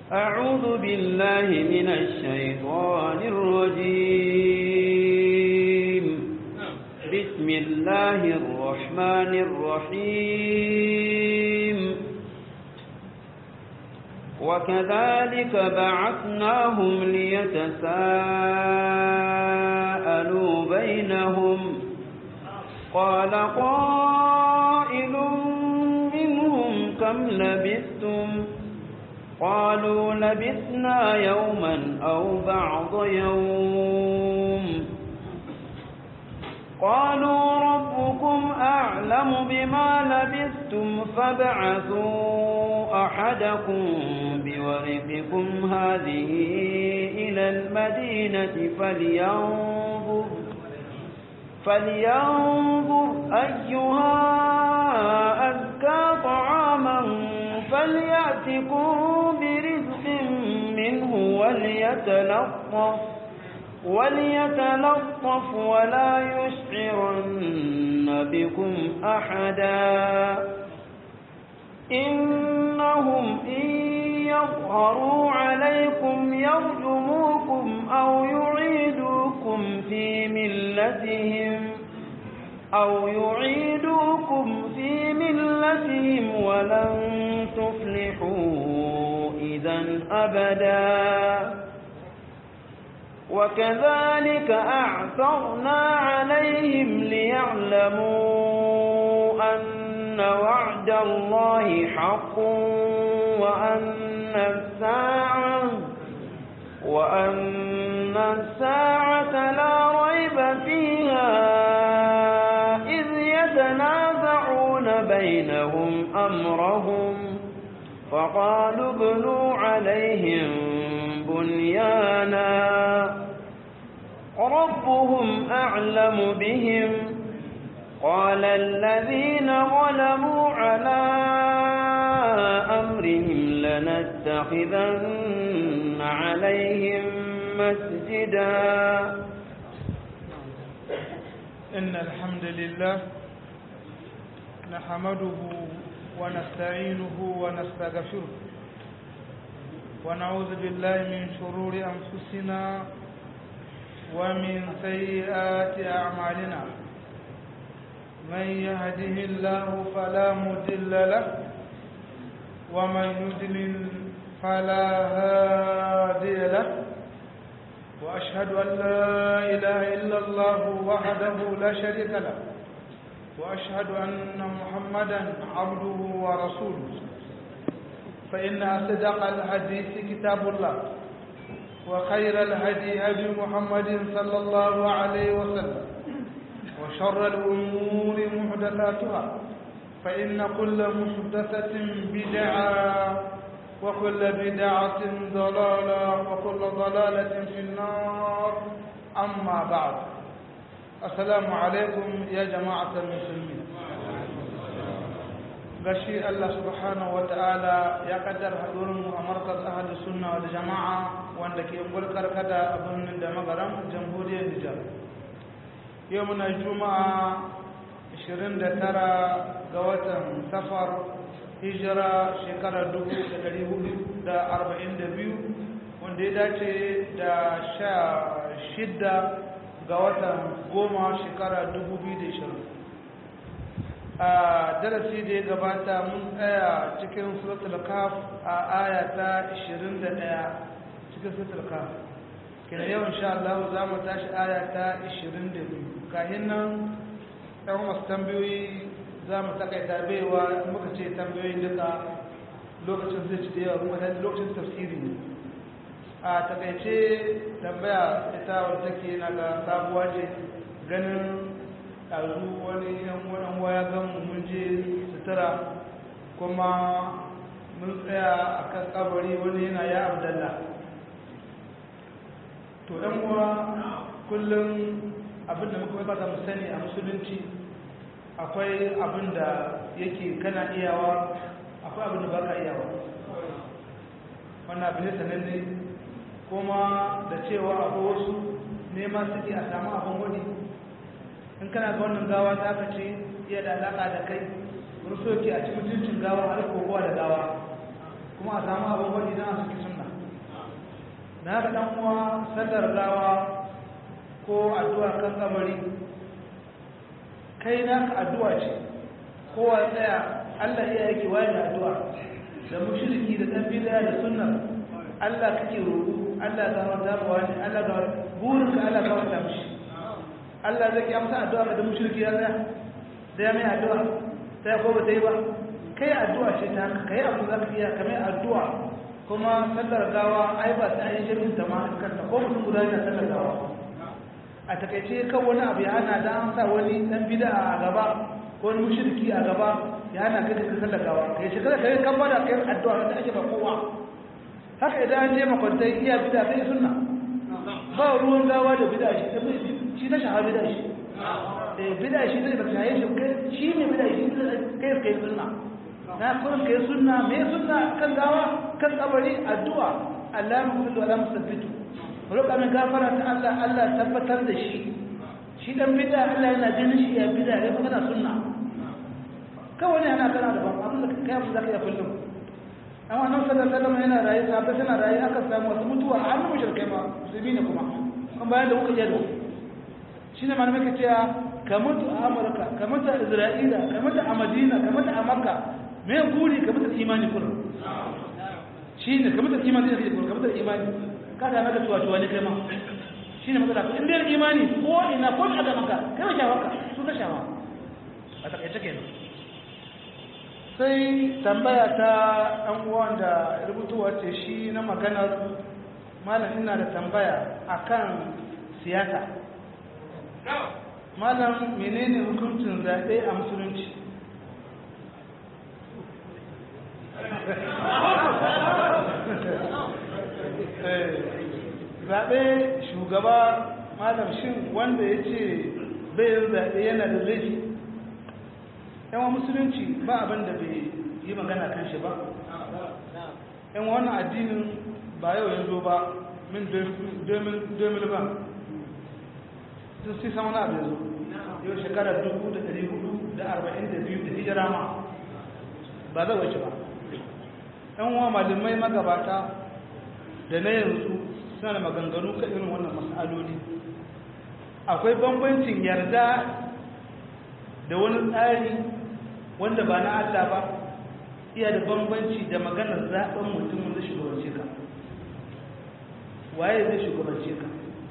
أعوذ بالله من الشيطان الرجيم بسم الله الرحمن الرحيم وكذلك بعثناهم ليتساءلوا بينهم قال قائل منهم كم لبثتم قالوا لبثنا يوما أو بعض يوم قالوا ربكم أعلم بما لبثتم فابعثوا أحدكم بورقكم هذه إلى المدينة فلينظر فلينظر أيها أزكى طعاما فليأتكم برزق منه وليتلطف وليتلطف ولا يشعرن بكم أحدا إنهم إن يظهروا عليكم يرجموكم أو يعيدوكم في ملتهم أو يعيدوكم في ملتهم ولن تفلحوا إذا أبدا وكذلك أعثرنا عليهم ليعلموا أن وعد الله حق وأن الساعة وأن الساعة لا ريب فيها إذ يتنازعون بينهم أمرهم فقالوا ابنوا عليهم بنيانا ربهم أعلم بهم قال الذين ظلموا على أمرهم لنتخذن عليهم مسجدا إن الحمد لله نحمده ونستعينه ونستغفره ونعوذ بالله من شرور أنفسنا ومن سيئات أعمالنا من يهده الله فلا مضل له ومن يضلل فلا هادي له وأشهد أن لا إله إلا الله وحده لا شريك له وأشهد أن محمدا عبده ورسوله فإن أصدق الحديث كتاب الله وخير الهدي هدي محمد صلى الله عليه وسلم وشر الأمور محدثاتها فإن كل محدثة بدعة وكل بدعة ضلالة وكل ضلالة في النار أما بعد السلام عليكم يا جماعة المسلمين gashi Allah subhanahu wa ta'ala ya kaddar hadurin a markaz ahli sunna wal jama'a wanda ke gulkar kada a birnin da magaram jamhuriyar Nijar yau muna juma'a 29 ga watan safar hijira shekarar 1442 wanda ya dace da sha shidda ga watan goma shekara 2020 a darasi da ya gabata mun tsaya cikin suratul kaf a aya ta 21 cikin suratul kaf kina yau insha Allah za mu tashi aya ta 22 kahin nan ɗan wasu tambayoyi za mu takaita baiwa muka ce tambayoyin duka lokacin zai ci da yawa kuma lokacin tafsiri ne a takaice tambaya ita wadda take na ga sabuwa ce ganin ɗazu wani yan wani waya gan mun je sutura kuma mun tsaya a kan kabari wani yana ya abdallah to ɗan uwa kullum abinda muka bata mu sani a musulunci akwai abinda yake kana iyawa akwai abinda baka iyawa wannan abin da sananne kuma da cewa akwai wasu neman suke a samu abin wani in kana ga wannan gawa ta ka ce iya da alaƙa da kai wani so ke a ci mutuncin gawa har kokowa da gawa kuma a samu abin wani na suke sunna na ga dan uwa sallar gawa ko addu'a kan kabari kai naka addu'a ce kowa tsaya Allah iya yake wani addu'a da mushriki da dan bid'a da sunna Allah kake roƙo Allah ga wanda ba wani Allah ga burin ka Allah ga wanda mishi Allah zai amsa addu'a da mushriki ya tsaya da ya mai addu'a sai ko ba dai ba kai addu'a ce ta haka kai abu zaka iya kamar addu'a kuma sallar gawa ai ba sai an yi jami'in ta ma kanta ko mutum guda yana sallar gawa a takaice kan wani abu ya hana da an sa wani dan bid'a a gaba ko wani mushriki a gaba ya hana kai ka sallar gawa kai shi kada kai kan bada kai addu'a da ake ba kowa haka idan an je makwantai iya bid'a sai sunna ba ruwan gawa da bid'a shi da shi na shahara bid'a shi eh bid'a shi da baka shaye shi kai shi ne bid'a shi kai kai sunna na kullum kai sunna me sunna kan gawa kan kabari addu'a Allah mu kullu ala musabbitu roƙa min gafara ta Allah Allah tabbatar da shi shi dan bid'a Allah yana ganin shi ya bid'a ne kuma kana sunna kawai ne ana kana da ban abin da kai mu zaka iya kullum amma nan sallallahu alaihi wasallam yana rayi sahabbai suna rayi aka samu wasu mutuwa a hannun mushrikai ma musulmi ne kuma kuma bayan da kuka je da shine malamai ka cewa ka mutu a Amurka ka mutu a Isra'ila ka mutu a Madina ka mutu a Makka me guri ka mutu da imani kullum shine ka mutu da imani da kullum ka mutu da imani kada maka tuwa tuwa ne kai ma shi ne matsala in dai imani ko ina ko a gaban ka kai wa shawaka su ka shawa a takaice kenan sai tambaya ta ɗan uwan da rubutuwa ce shi na maganar malam ina da tambaya akan siyasa malam menene hukuncin zaɓe a musulunci zaɓe shugaba malam shin wanda ya ce bayan zaɓe yana da laifi yawan musulunci ba abin da bai yi magana kan shi ba yan wannan addinin ba yau yanzu ba min 2000 ba sun si sama na abin yau shekarar 1442 da hijira ma ba zai wace ba yan wa malamai magabata da na yanzu suna da maganganu kan irin wannan matsaloli akwai bambancin yarda da wani tsari wanda ba na Allah ba iya da bambanci da maganar zaɓen mutum da shugabance ka waye zai shugabance ka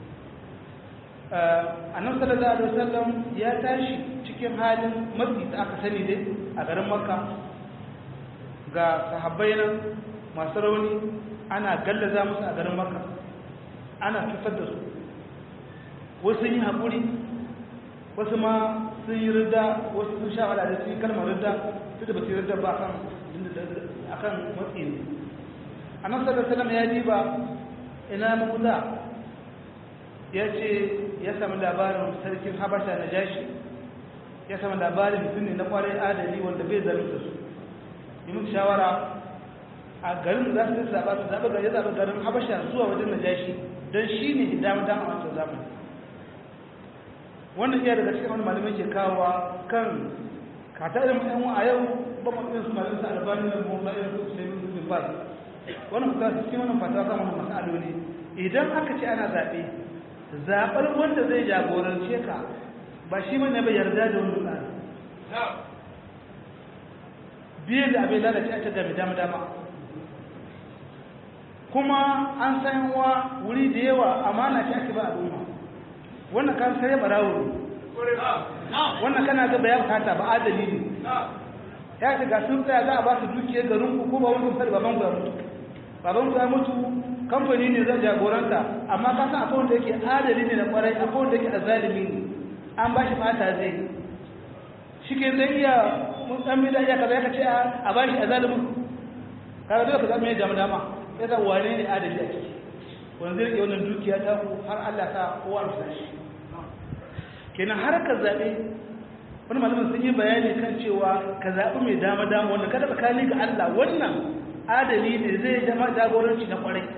a nan sallallahu alaihi wasallam ya tashi cikin halin matsi da aka sani dai a garin makka ga sahabbai nan masu rauni ana gallaza musu a garin makka ana cutar da su wasu yi haƙuri wasu ma sun yi rida wasu sun sha wada da sun yi kalmar rida su da ba su yi rida ba a kan matsi ne a nan sallar salam ya ji ba ina mamuza ya ce ya sami labarin sarkin habasha na jashi ya sami labarin mutum ne na kwarai adali wanda bai zalunta su yi mutu shawara a garin za su zaɓa su zaɓa gari zaɓa garin habasha zuwa wajen na jashi don shi ne dama dama a wancan zamani wannan iya daga cikin wani malamai ke kawowa kan kata irin yan a yau ba mu irin su malamai su albani da mu ba irin su sai mun bin ba wannan kuka su cikin wannan fatawa kan wannan masaloli idan aka ce ana zaɓe zaɓar wanda zai jagorance ka ba shi mana bai yarda da wani tsari biyan da abin lalace a ta dama dama kuma an san wa wuri da yawa amana ce ake ba al'umma wannan kan sai barawo wannan kana ga bayan kata ba adali ne ya ce ga sun tsaya za a ba su dukiyar garin ku ko ba wani sai baban ku ya mutu baban ku ya mutu kamfani ne zan jagoranta amma ka san akwai wanda yake adali ne na kwarai akwai wanda yake azalimi ne an ba shi fata zai shi ke zai iya mun san mi da iya kaza ya ce a ba shi azalimin kaga dole ka zama ya jama dama ya san wane ne adali a ciki wanda zai rike wannan dukiya ta ku har Allah ta kowa amsa shi kenan har ka zaɓe wani malamin sun yi bayani kan cewa ka zaɓi mai dama dama wanda kada tsakani ga Allah wannan adali ne zai zama jagoranci na kwarai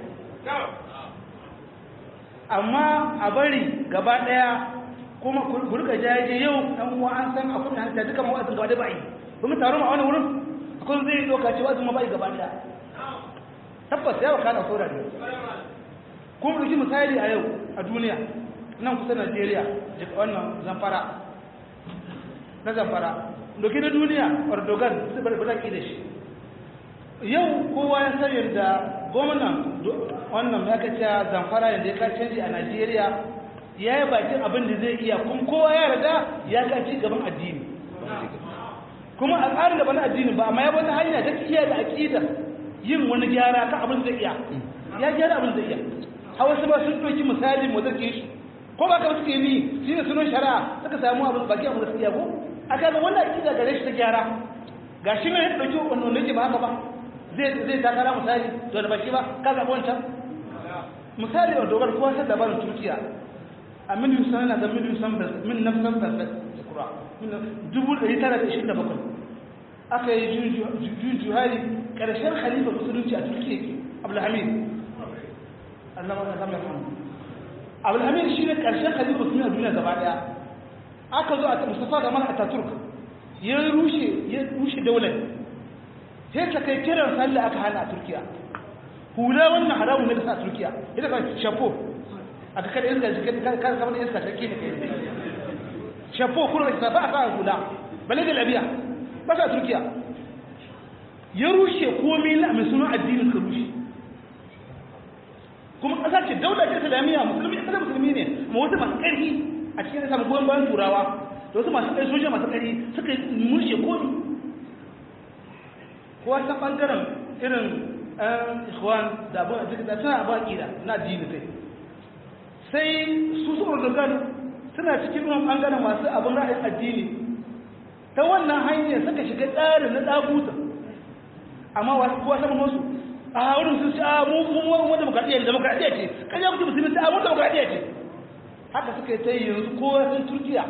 amma a bari gaba ɗaya kuma ku rika jaje yau ɗan uwa an san akwai da hanta duka mawazin gaba ɗaya ba yi kuma taron a wani wurin akwai zai ɗauka cewa zuma ba yi gaba ɗaya tabbas ya wakana saura ne kuma ɗauki misali a yau a duniya nan kusa najeriya daga wannan zamfara na zamfara ɗauki na duniya erdogan su bari baki da shi yau kowa ya san yadda gwamnan wannan ya kace zamfara yadda ya ka canji a najeriya ya yi bakin abin da zai iya kuma kowa ya riga ya ka ci gaban addini kuma a tsarin da bana addini ba amma ya wata hanya ta iya da aƙidar yin wani gyara kan abin zai iya ya gyara abin zai iya a wasu ba sun ɗauki misali mu zake shi ko ba ka suke ni shi ne sunan shari'a suka samu abin baki abin da suke yabo a kaga wannan aƙida gare shi ta gyara ga shi ne ya ɗauki wannan nake ba haka ba zai zai takara misali to da baki ba ka zaɓi wancan misali a dogar kowa sai labarin turkiya a miliyan sana da miliyan san min nafsan fasad da kura dubu ɗari tara da ishirin da bakwai aka yi jun juhari ƙarshen khalifa musulunci a turkiya abdulhamid allama ta samun hannu abdulhamid shi ne ƙarshen khalifa musulunci a duniya gaba ɗaya aka zo a mustafa gamal ataturk ya rushe ya rushe daular sai ta kai kiran sallah aka hana a turkiya hula wannan haramun ne da sa a turkiya ita kan shafo a ka kada iska jikin kan kamar iska take ne kai shafo kuma da ba a sa hula bale da labiya ba sa turkiya ya rushe komai na mai sunan addinin ka rushe kuma ƙasa ce daular ce islamiyya musulmi ƙasar musulmi ne ma wata masu ƙarfi a cikin da samun goyon bayan turawa da wasu masu ƙarfi soja masu ƙarfi suka mushe komi kowa ta ɓangaren irin ɗan ikhwan da abin da da suna abin aƙida na addini kai sai su su urdugan suna cikin wani ɓangaren masu abin ra'ayin addini ta wannan hanyar suka shiga tsarin na ɗaguta amma wasu kowa sama wasu a wurin sun ce a mu mu mu demokradiyya demokradiyya ce kan ya mutu musulmi a mu demokradiyya ce haka suka yi ta yi yanzu kowa sun turkiya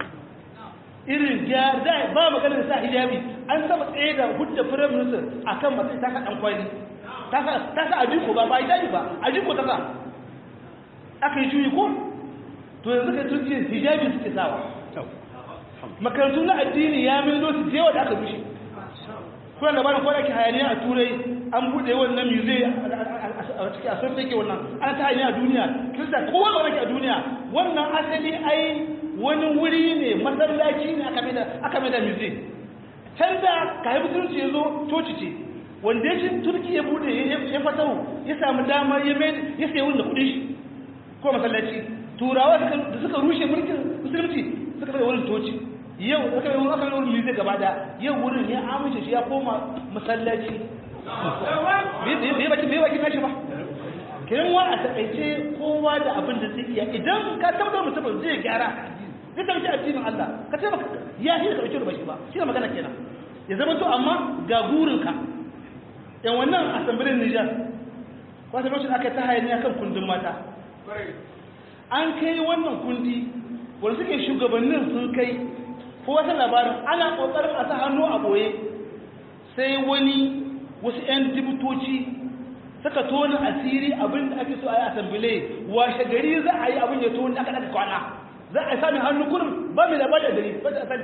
irin gyar da ba magana da sa hijabi an saba tsaye da hudda firayim minister a kan matsayi ta sa ɗan kwali ta sa ajiko ba ba hijabi ba ajiko ta sa aka yi juyi ko to yanzu ka turkiya hijabi suke sawa makarantu na addini ya milo su jewa da aka rushe kuna labarin kwana ke hayaniya a turai an buɗe wannan muse a cikin asar da ke wannan ana ta hayaniya a duniya kirista kowa ba a duniya wannan asali ai wani wuri ne masallaci ne aka mai da muse can da ka haifu turci ya zo coci ce wanda ya ce turki ya buɗe ya fatahu ya samu dama ya mai ya sayi wanda kuɗin shi ko masallaci turawa da suka rushe mulkin musulunci suka mai wurin toci yau aka yi aka yi wurin lize gaba da yau wurin ya amince shi ya koma masallaci bai baki bai baki nashi ba kiran wa a takaice kowa da abin da zai iya idan ka tabbatar mutum zai gyara zai dauki addinin Allah ka ce baka ya shi ka dauki da bashi ba shi ne magana kenan ya zama to amma ga burin ka yan wannan asambilin Niger wata lokacin aka ta hayaniya kan kundin mata an kai wannan kundi wanda suke shugabannin sun kai ko wata labarin ana kokarin a sa hannu a boye sai wani wasu 'yan dibutoci suka tona asiri abin da ake so a yi asambile washe gari za a yi abin ya tona aka daga kwana za a sami hannu kurin ba mai labari a gari ba ta sani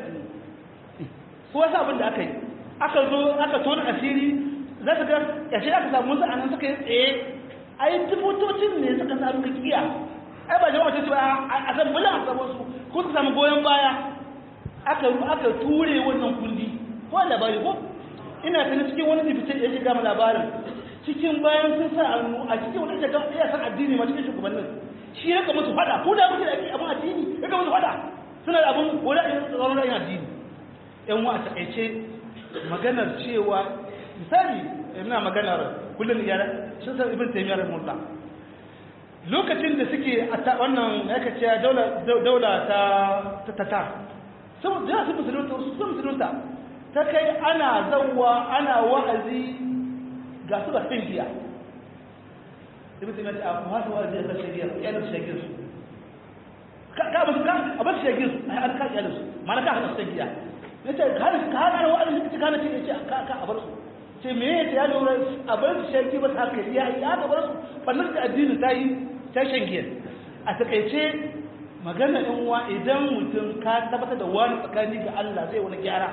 ko wasu abin da aka yi aka zo aka tona asiri za ta ga yashe aka samu wasu anan suka yi tsaye a yi dibutocin ne suka samu kakiya ai ba jama'a ce ba a asambile a samu su ko su samu goyon baya aka aka ture wannan kundi ko labari ko ina tana cikin wani dibice da yake gama labarin cikin bayan sun sa hannu a cikin wani da ya san addini ma cikin shugabannin shi ya musu fada ko da muke da abin addini ya musu fada suna da abin wani a tsaron ra'ayin addini yan wa a takaice maganar cewa misali ina maganar kullum iyara sun san ibn taymiyyah rahimahullah lokacin da suke a wannan ya kace daula ta ta tatar sun da su musulunta su musulunta ta kai ana zawwa ana wa'azi ga su ga fin giya ibn taymiyyah ta ku hasa wa'azi ga shari'a ya da shari'a su ka ka ba ka a bar shari'a su ai an ka ya su mana ka hana su giya yace har ka hana wa'azi ka kana ce ce ka ka a bar su ce me yace ya lura a bar su shari'a ba ta kai ya ya ga bar su ballan da addini ta yi ta shangiya a takaice magana in wa idan mutum ka tabbatar da wani tsakani ga Allah zai wani gyara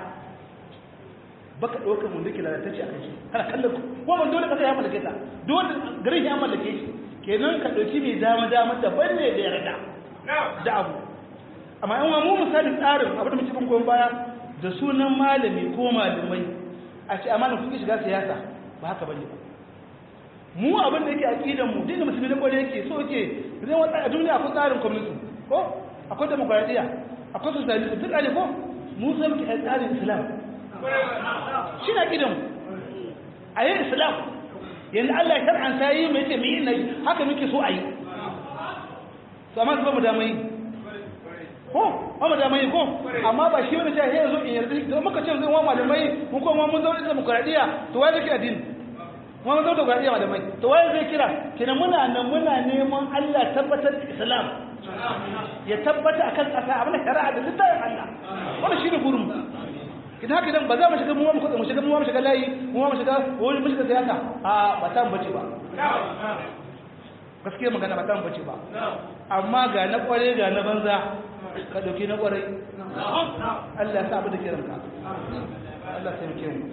baka ɗaukar mun duki lalatacce a kai kana kallon ko mun dole kasa ya mallake ta dole garin ya mallake shi kenan ka ɗauki mai dama dama daban ne da yarda da abu amma yan mu misali tsarin abu da muke bin goyon baya da sunan malami ko malamai a ce amma kuke shiga siyasa ba haka bane ba mu abin da yake aqidan mu dinda musulmi da kware yake so yake zai wata a duniya akwai tsarin communism ko akwai demokradiya akwai socialism duk ne ko mu sai muke tsarin islam shi na aqidan mu a yi islam yanzu Allah ya shar'anta yi mai ce mai yi haka muke so a yi to amma su ba mu dama yi ko ba mu dama yi ko amma ba shi wani ce ya zo in yarda da muka ce zai wa malamai mun ko mun zaune da demokradiya to wai zai addini mun zaune da demokradiya malamai to wai zai kira kina muna nan muna neman Allah tabbatar da Islam ya tabbata akan kasa abin shari'a da littafin Allah wannan shine gurin idan haka idan ba za mu shiga mu mu shiga mu shiga layi mu mu shiga wani mu shiga siyasa a ba ta bace ba gaskiya magana ba ta bace ba amma ga na kware ga na banza ka dauki na kware Allah ya sa abu da ke ranka Allah sai muke mu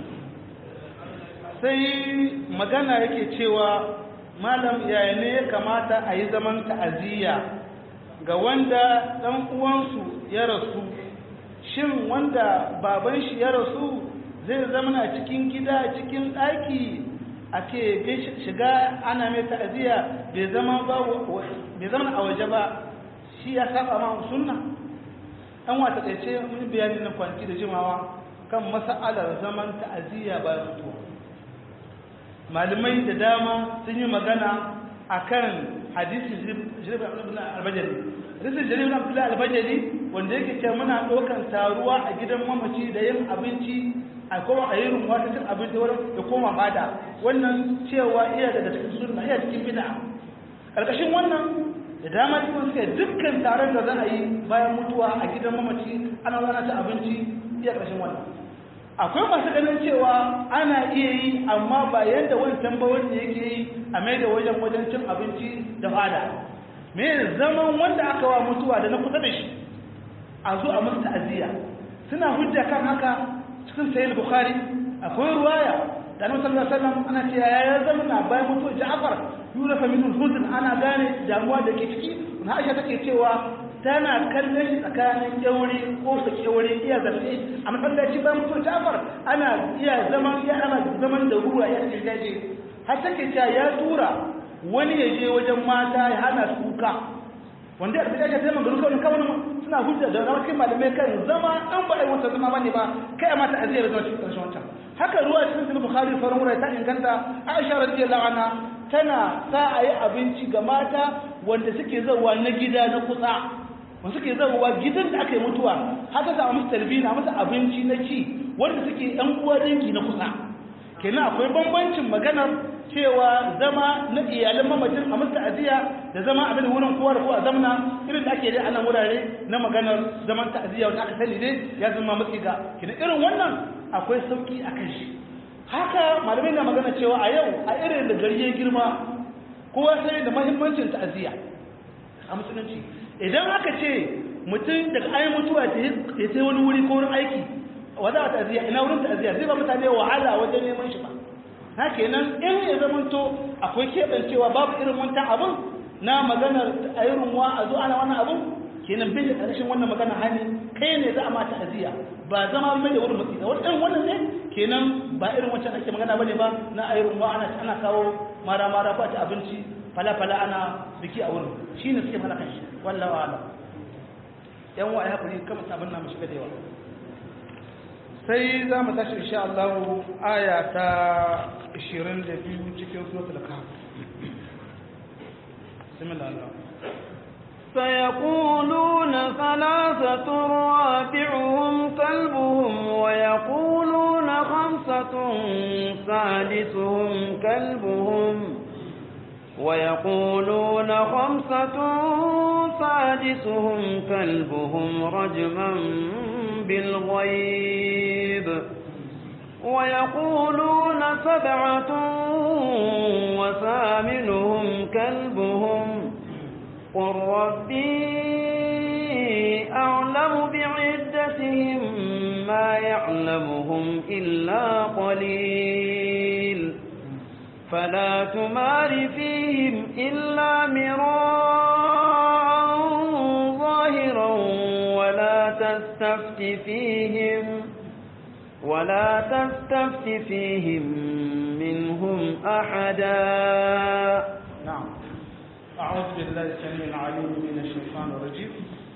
sai magana yake cewa malam yaya ne ya kamata a yi zaman ta'aziyya ga wanda dan uwansu ya rasu shin wanda baban shi ya rasu zai zama a cikin gida cikin ɗaki ake shiga ana mai ta'aziyya bai zama bai zama a waje ba shi ya saba ma sunna an wata ɗaice mun bayani na kwanci da jimawa kan mas'alar zaman ta'aziyya bayan mutuwa malamai da dama sun yi magana akan hadisi jirgin albajari hadisin jirgin abdullahi albajari wanda yake ce muna ɗaukan taruwa a gidan mamaci da yin abinci a kuma a yi rumuwa ta cin abinci wurin da koma bada wannan cewa iya daga cikin sunna iya cikin bid'a ƙarƙashin wannan da dama cikin suka dukkan taron da za a yi bayan mutuwa a gidan mamaci ana zana ta abinci iya ƙarshen wannan akwai masu ganin cewa ana iya yi amma ba yadda wancan ba wanda yake yi a mai da wajen wajen cin abinci da fada me zaman wanda aka wa mutuwa da na kusa da shi a zo a musu ta'aziyya suna hujja kan haka cikin sayyid bukhari akwai ruwaya da annabi sallallahu alaihi wasallam ana cewa ya zama na bayan mutuwar ja'far yura fa min huzn ana gane damuwa da ke ciki na aisha take cewa tana kallon shi tsakanin kyauri ko su kyauri iya zafi a masallaci bayan mutuwar ja'far ana iya zaman ya ana zaman da ruwa ya ce daje har take cewa ya tura wani ya je wajen mata ya hana su kuka wanda a cikin sai magana kawai kawai suna hujja da rawakin malamai kan zama an ba ai wata zama bane ba kai ma ta aziyar zuwa cikin karshen wancan haka ruwa cikin sunan bukhari faran wurai ta inganta aisha radiyallahu anha tana sa a yi abinci ga mata wanda suke zawa na gida na kusa wanda suke zawa gidan da aka yi mutuwa haka za a musu tarbiyya musu abinci na ci wanda suke yan uwa dangi na kusa kenan akwai bambancin maganar cewa zama na iyalan mamacin a musu ta'aziyya da zama abin wurin kowa da kowa zamna irin da ake dai a nan wurare na maganar zaman ta'aziyya wanda aka sani dai ya zama matsi ga kina irin wannan akwai sauki a kan shi haka malamai na magana cewa a yau a irin da gari ya girma kowa sai da mahimmancin ta'aziyya a musulunci idan aka ce mutum daga ayi mutuwa ya sai wani wuri ko wurin aiki wa za a ta'aziyya ina wurin ta'aziyya zai ba mutane wahala wajen neman shi ba na kenan in ya zamanto akwai keɓancewa babu irin wancan abin na maganar a yi rumuwa a zo ana wannan abin kenan bai da ƙarshen wannan magana hani kai ne za a mata aziya ba zama mai da wurin matsi da wani irin wannan ne kenan ba irin wancan ake magana bane ba na a yi rumuwa ana ana kawo mara mara ko ta abinci fala fala ana biki a wurin shine suke mana kan shi wallahi wa'ala yan wa ya hakuri kama sabon na mu shiga da yawa sai za mu tashi insha Allah aya ta 22 cikin suratul kahf bismillah Allah سيقولون ثلاثة رابعهم كلبهم ويقولون خمسة سادسهم كلبهم ويقولون خمسة سادسهم كلبهم رجما بالغيب ويقولون سبعة وثامنهم كلبهم قل ربي أعلم بعدتهم ما يعلمهم إلا قليل فلا تمار فيهم إلا مراء ظاهرا ولا تستفت فيهم ولا تستفت فيهم منهم أحدا نعم أعوذ بالله السميع العليم من الشيطان الرجيم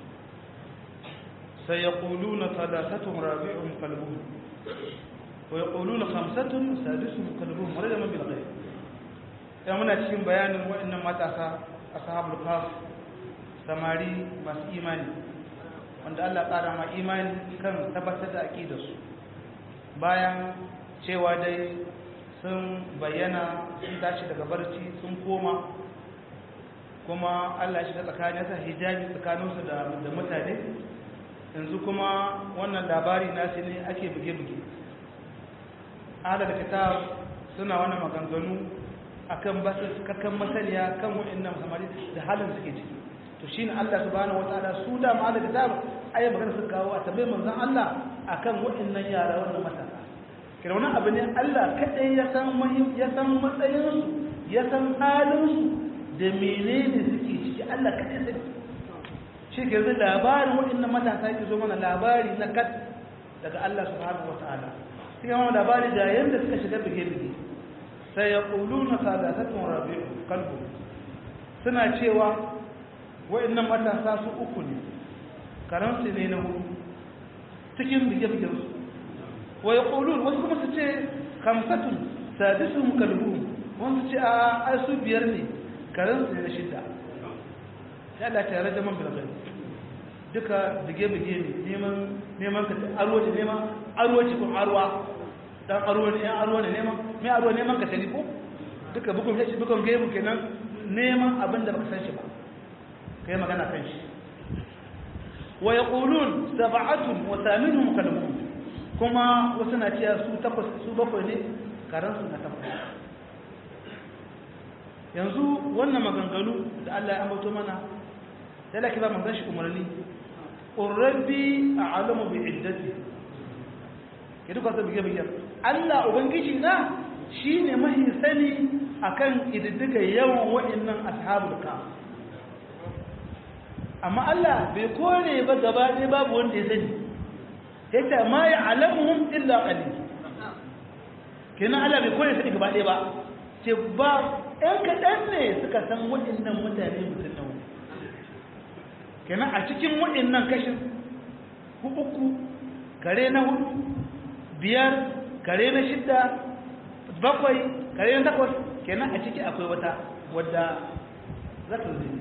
سيقولون ثلاثة رابعهم كلبهم ويقولون خمسة سادسهم كلبهم ورد من بالغيب ya muna cikin bayanin waɗannan matasa ashabul kaf samari masu imani wanda Allah ƙara ma imani kan tabbatar da aqidarsu bayan cewa dai sun bayyana sun tashi daga barci sun koma kuma Allah shi ta tsakanin sa hijabi tsakaninsu da mutane yanzu kuma wannan labari nasu ne ake buge-buge ala da kitab suna wannan maganganu akan basu cikakken masaniya kan wa'annan samari da halin suke ciki to shine Allah subhanahu wataala su da ma da kitab ayi magana suka kawo a tabbai manzon Allah akan wa'annan yara wannan matasa kira wannan abu ne Allah kadai ya san muhim ya san matsayin su ya san halin su da menene suke ciki Allah kadai sai shi ke zai labarin wa'annan matasa yake zo mana labari na kat daga Allah subhanahu wataala sai mana labari da yanda suka shiga bige-bige sai ya ƙulu na sadatatun rabi'u kalbu suna cewa wa'annan matasa su uku ne karansu ne na hudu cikin bige-bigensu wa ya ƙulu wasu kuma su ce kamsatun sadisun kalbu wasu ce a ai su biyar ne karansu ne na shida ya Allah ta yare jaman bilgai duka bige-bige ne neman ka arwa ne neman arwa cikin arwa dan aro ne yan aro ne neman me aro neman ka sani ko duka bukun shi bukun gaibu kenan neman abin da baka san shi ba kai magana kan shi wa yaqulun sab'atun wa thaminuhum kalmun kuma wasu na cewa su takwas su bakwai ne karan su na takwas yanzu wannan maganganu da Allah ya ambato mana sai laki ba manzon shi umarni qurrabi a'lamu bi iddati ke duka su bige bige Allah ubangiji na shine mahi sani akan ididdiga yawan wa'annan ashabul ka amma Allah bai kore ba gaba ɗaya babu wanda ya sani yace ma ya'lamuhum illa qalil kenan Allah bai kore sani gaba ɗaya ba ce ba ɗan kaɗan ne suka san wa'annan mutane mutum nawa kenan a cikin wa'annan kashin uku kare na hudu biyar kare na shidda bakwai kare na takwas kenan a ciki akwai wata wadda za ta zai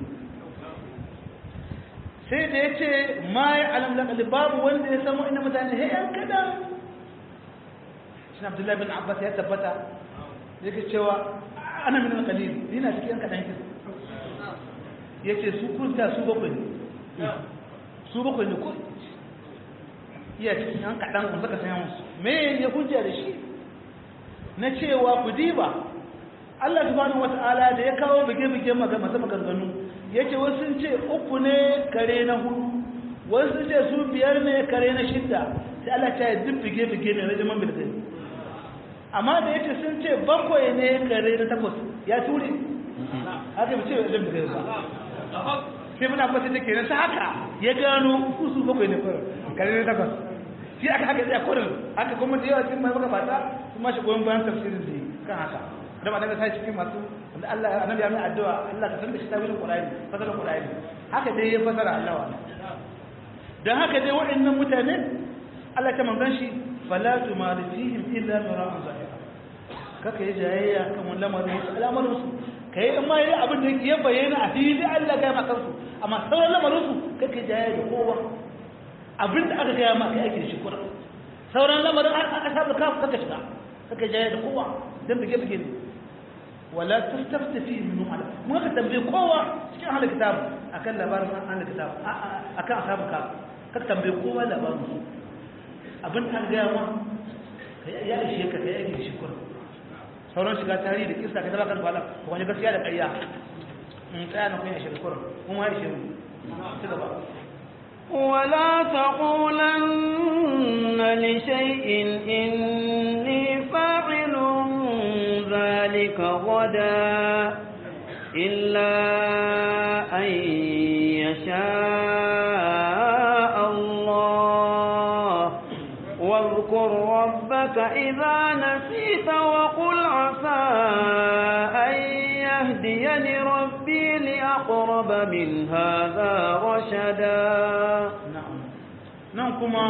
sai da ya ce ma ya alam laƙali babu wanda ya samu ina mutane he yan kaɗan shi abdullahi bin abbas ya tabbata yake cewa ana min alƙalil ni na cikin yan kaɗan kin ya ce su kunta su bakwai ne su bakwai ne ko iya cikin yan kaɗan kun saka sayan musu me ya hujja da shi na cewa ku diba Allah subhanahu wata'ala da ya kawo bige-bige masu maganganu ya ce wasu sun ce uku ne kare na hudu wasu sun ce su biyar ne kare na shidda sai Allah ta yi duk bige-bige ne na jaman bilgani amma da ya ce sun ce bakwai ne kare na takwas ya ture haka bi ce wa ɗan bige ba sai muna kwata take na ta haka ya gano kusu bakwai ne kare na takwas shi aka haka tsaye kurin haka kuma da yawa cikin mai magabata kuma shi goyon bayan tafsirin da kan haka da ba daga sai cikin masu wanda Allah annabi ya mai addu'a Allah ka san da shi tawilin Qur'ani fasara Qur'ani haka dai ya fasara Allah wa dan haka dai waɗannan mutane Allah ta manzon shi fala tumari fihim illa mira'an zahira kaka yi jayayya kan wannan lamarin su al'amarin su kai in ma yi abin da ya bayyana a fili Allah ga maka su amma sauran lamarin su kaka yi jayayya da kowa abin da aka gaya maka ake shi kuna sauran lamarin aka sabu ka kaka shiga kaka jaya da kowa dan bige bige ne wala tastafti fi min ala mun ka tambaye kowa cikin ahlul kitab akan labarin ahlul kitab akan ashabu ka ka tambaye kowa labarin su abin da aka gaya ma kai ya ishe ka kai ake shi kuna sauran shiga tarihi da kissa ka taba kan bala ko wani gaskiya da ƙarya in tsaya na kun ya shi kuna kuma ya ishe mu ci gaba ولا تقولن لشيء إني فاعل ذلك رغدا إلا أن يشاء الله واذكر ربك إذا نسيت وقل عسى أن يهديني ربي لأقرب من هذا رشدا نعم نعم كما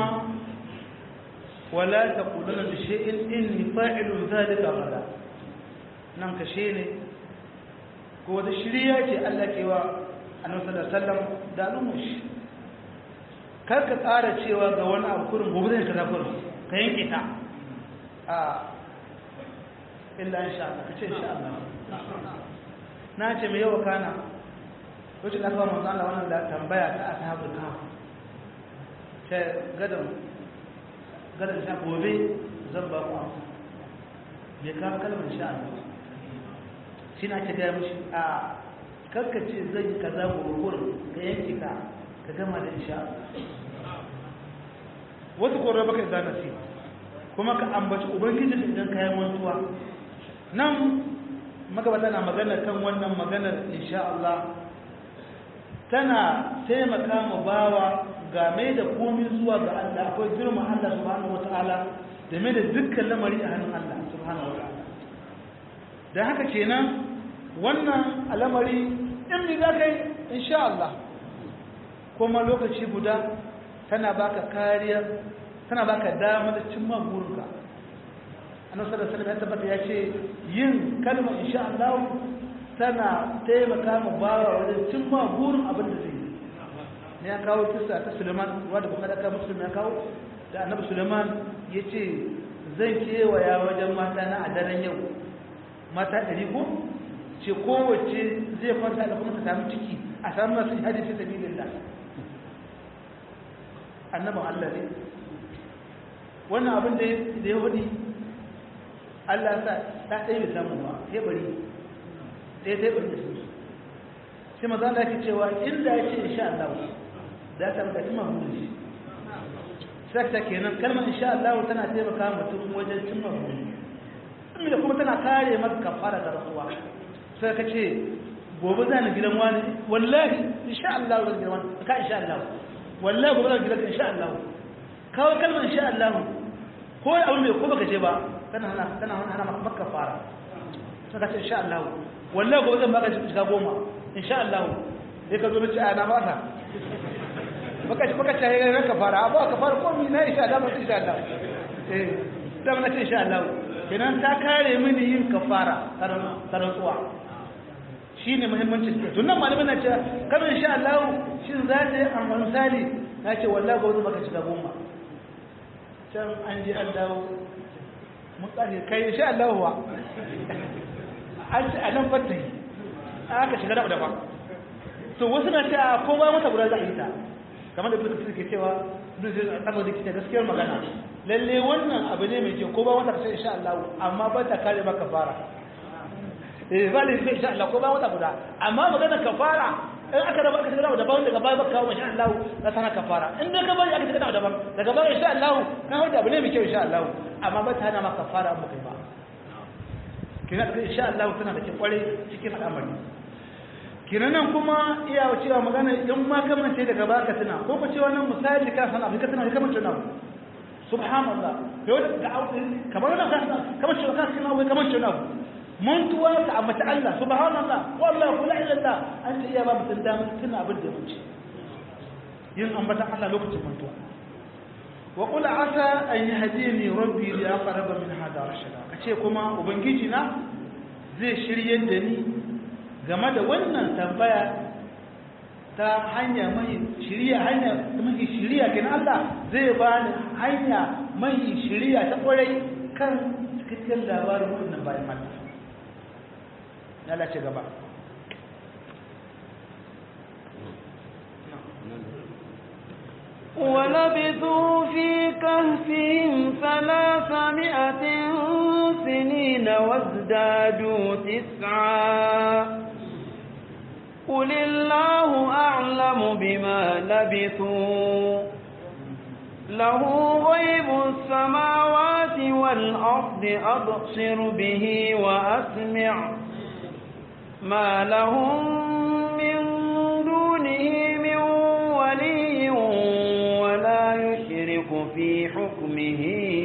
ولا تقولن لشيء إني فاعل ذلك غدا نعم كشيء ko wata shirya ce Allah ke wa annabi sallallahu alaihi wasallam da al'umush kar ka tsara cewa ga wani abu kurin gobe zai kaza kurin ka yanke ta a illa insha Allah ka ce insha Allah na ce mai yawa kana wacce na kawo manzo Allah wannan da tambaya ta ashabul kahf ce gadan gadan sha gobe zan ba ku amsa bai kawo kalmar insha Allah shi na ake gaya mashi a karkace zai yi kaza gurgur ka yanki ka ka gama da insha wasu korar baka za na kuma ka ambaci ubangiji idan ka yi mantuwa nan magabata na magana kan wannan maganar insha Allah tana taimaka ma bawa game da komi zuwa ga Allah akwai girma Allah subhanahu wataala da mai da dukkan lamari a hannun Allah subhanahu wataala da haka kenan wannan al'amari in mi za ka yi insha Allah kuma lokaci guda tana baka kariya tana baka dama da cimma burinka annabi sallallahu alaihi wasallam ya tabbata ya ce yin kalmar insha Allah tana taimaka ma bawa wajen cimma burin abin da zai yi ne ya kawo kissa ta Suleiman wanda Bukhari ka Muslim ya kawo da annabi Suleiman ya ce zan kewaya wajen mata na a daren yau mata ɗari ko ce kowace zai kwanta da kuma ta samu ciki a samu masu hajji fi sabilillah annabin Allah ne wannan abin da ya wadi Allah sa ta ɗaya bai samu ba ya bari ɗaya ɗaya bari da su sai maza Allah ke cewa inda ya ce insha Allah za ta maka cimma hudu shi sakta kenan kalmar insha Allah tana taimaka mutum wajen cimma hudu da kuma tana kare maka kafara da rasuwa sai ka ce gobe za ni gidan wani wallahi insha Allah zan gidan wani ka insha Allah wallahi gobe zan gidan insha Allah kawo kalmar insha Allah ko abu mai ko baka ce ba tana hana tana hana maka kafara sai ka ce insha Allah wallahi gobe zan baka shiga goma insha Allah sai ka zo da ci ana ba sa baka ci baka ce ga kafara abu kafara ko mi na insha Allah insha Allah eh da mun ce insha Allah kenan ta kare mini yin kafara tarantsuwa shi ne muhimmancin ta tunan malamin na ce kamar insha Allah shi za ta yi a misali na ce wallah ga wani baka shiga goma can an ji an dawo mun tsari kai insha Allah wa an ce a nan fata yi aka shiga da daban to wasu na ce a ko ba mata guda za a yi ta kamar da ibnu kasir ke cewa ibnu kasir a da ke gaskiyar magana lalle wannan abu ne mai kyau ko ba wata kasar insha Allah amma ba ta kare maka fara eh ba ne insha Allah ko ba wata guda amma magana kafara in aka raba aka shiga da daban daga baya baka kawo insha Allah na sana kafara in dai ka bari aka shiga da daban daga baya insha Allah ka hauda abu ne mai kyau insha Allah amma ba ta hana maka kafara mu kai ba kina da insha Allah tana da ke kware cikin al'amari kinan nan kuma iya cewa magana in ma kamance daga baka tana ko ko cewa nan misali ka san abin ka tana kamar tana subhanallah yau da kamar wannan kasa kamar shi kasa kana wai kamar shi na mun tuwa ka ambata Allah subhanallah wallahi kula illa Allah an ta iya ba mutun da mutun abin da ya wuce yin ambata Allah lokacin mantuwa wa qul asa an yahdini rabbi li aqrab min hada rashada kace kuma ubangiji na zai shirye da ni game da wannan tambaya ta hanya mai shiriya hanya mai shiriya kin Allah zai bani hanya mai shiriya ta kwarai kan cikakken labarin wannan bayan Allah Allah ce gaba ولبثوا في كهفهم ثلاثمائة سنين وازدادوا تسعا قل الله أعلم بما لبثوا له غيب السماوات والأرض أبصر به وأسمع ما لهم من دونه من ولي ولا يشرك في حكمه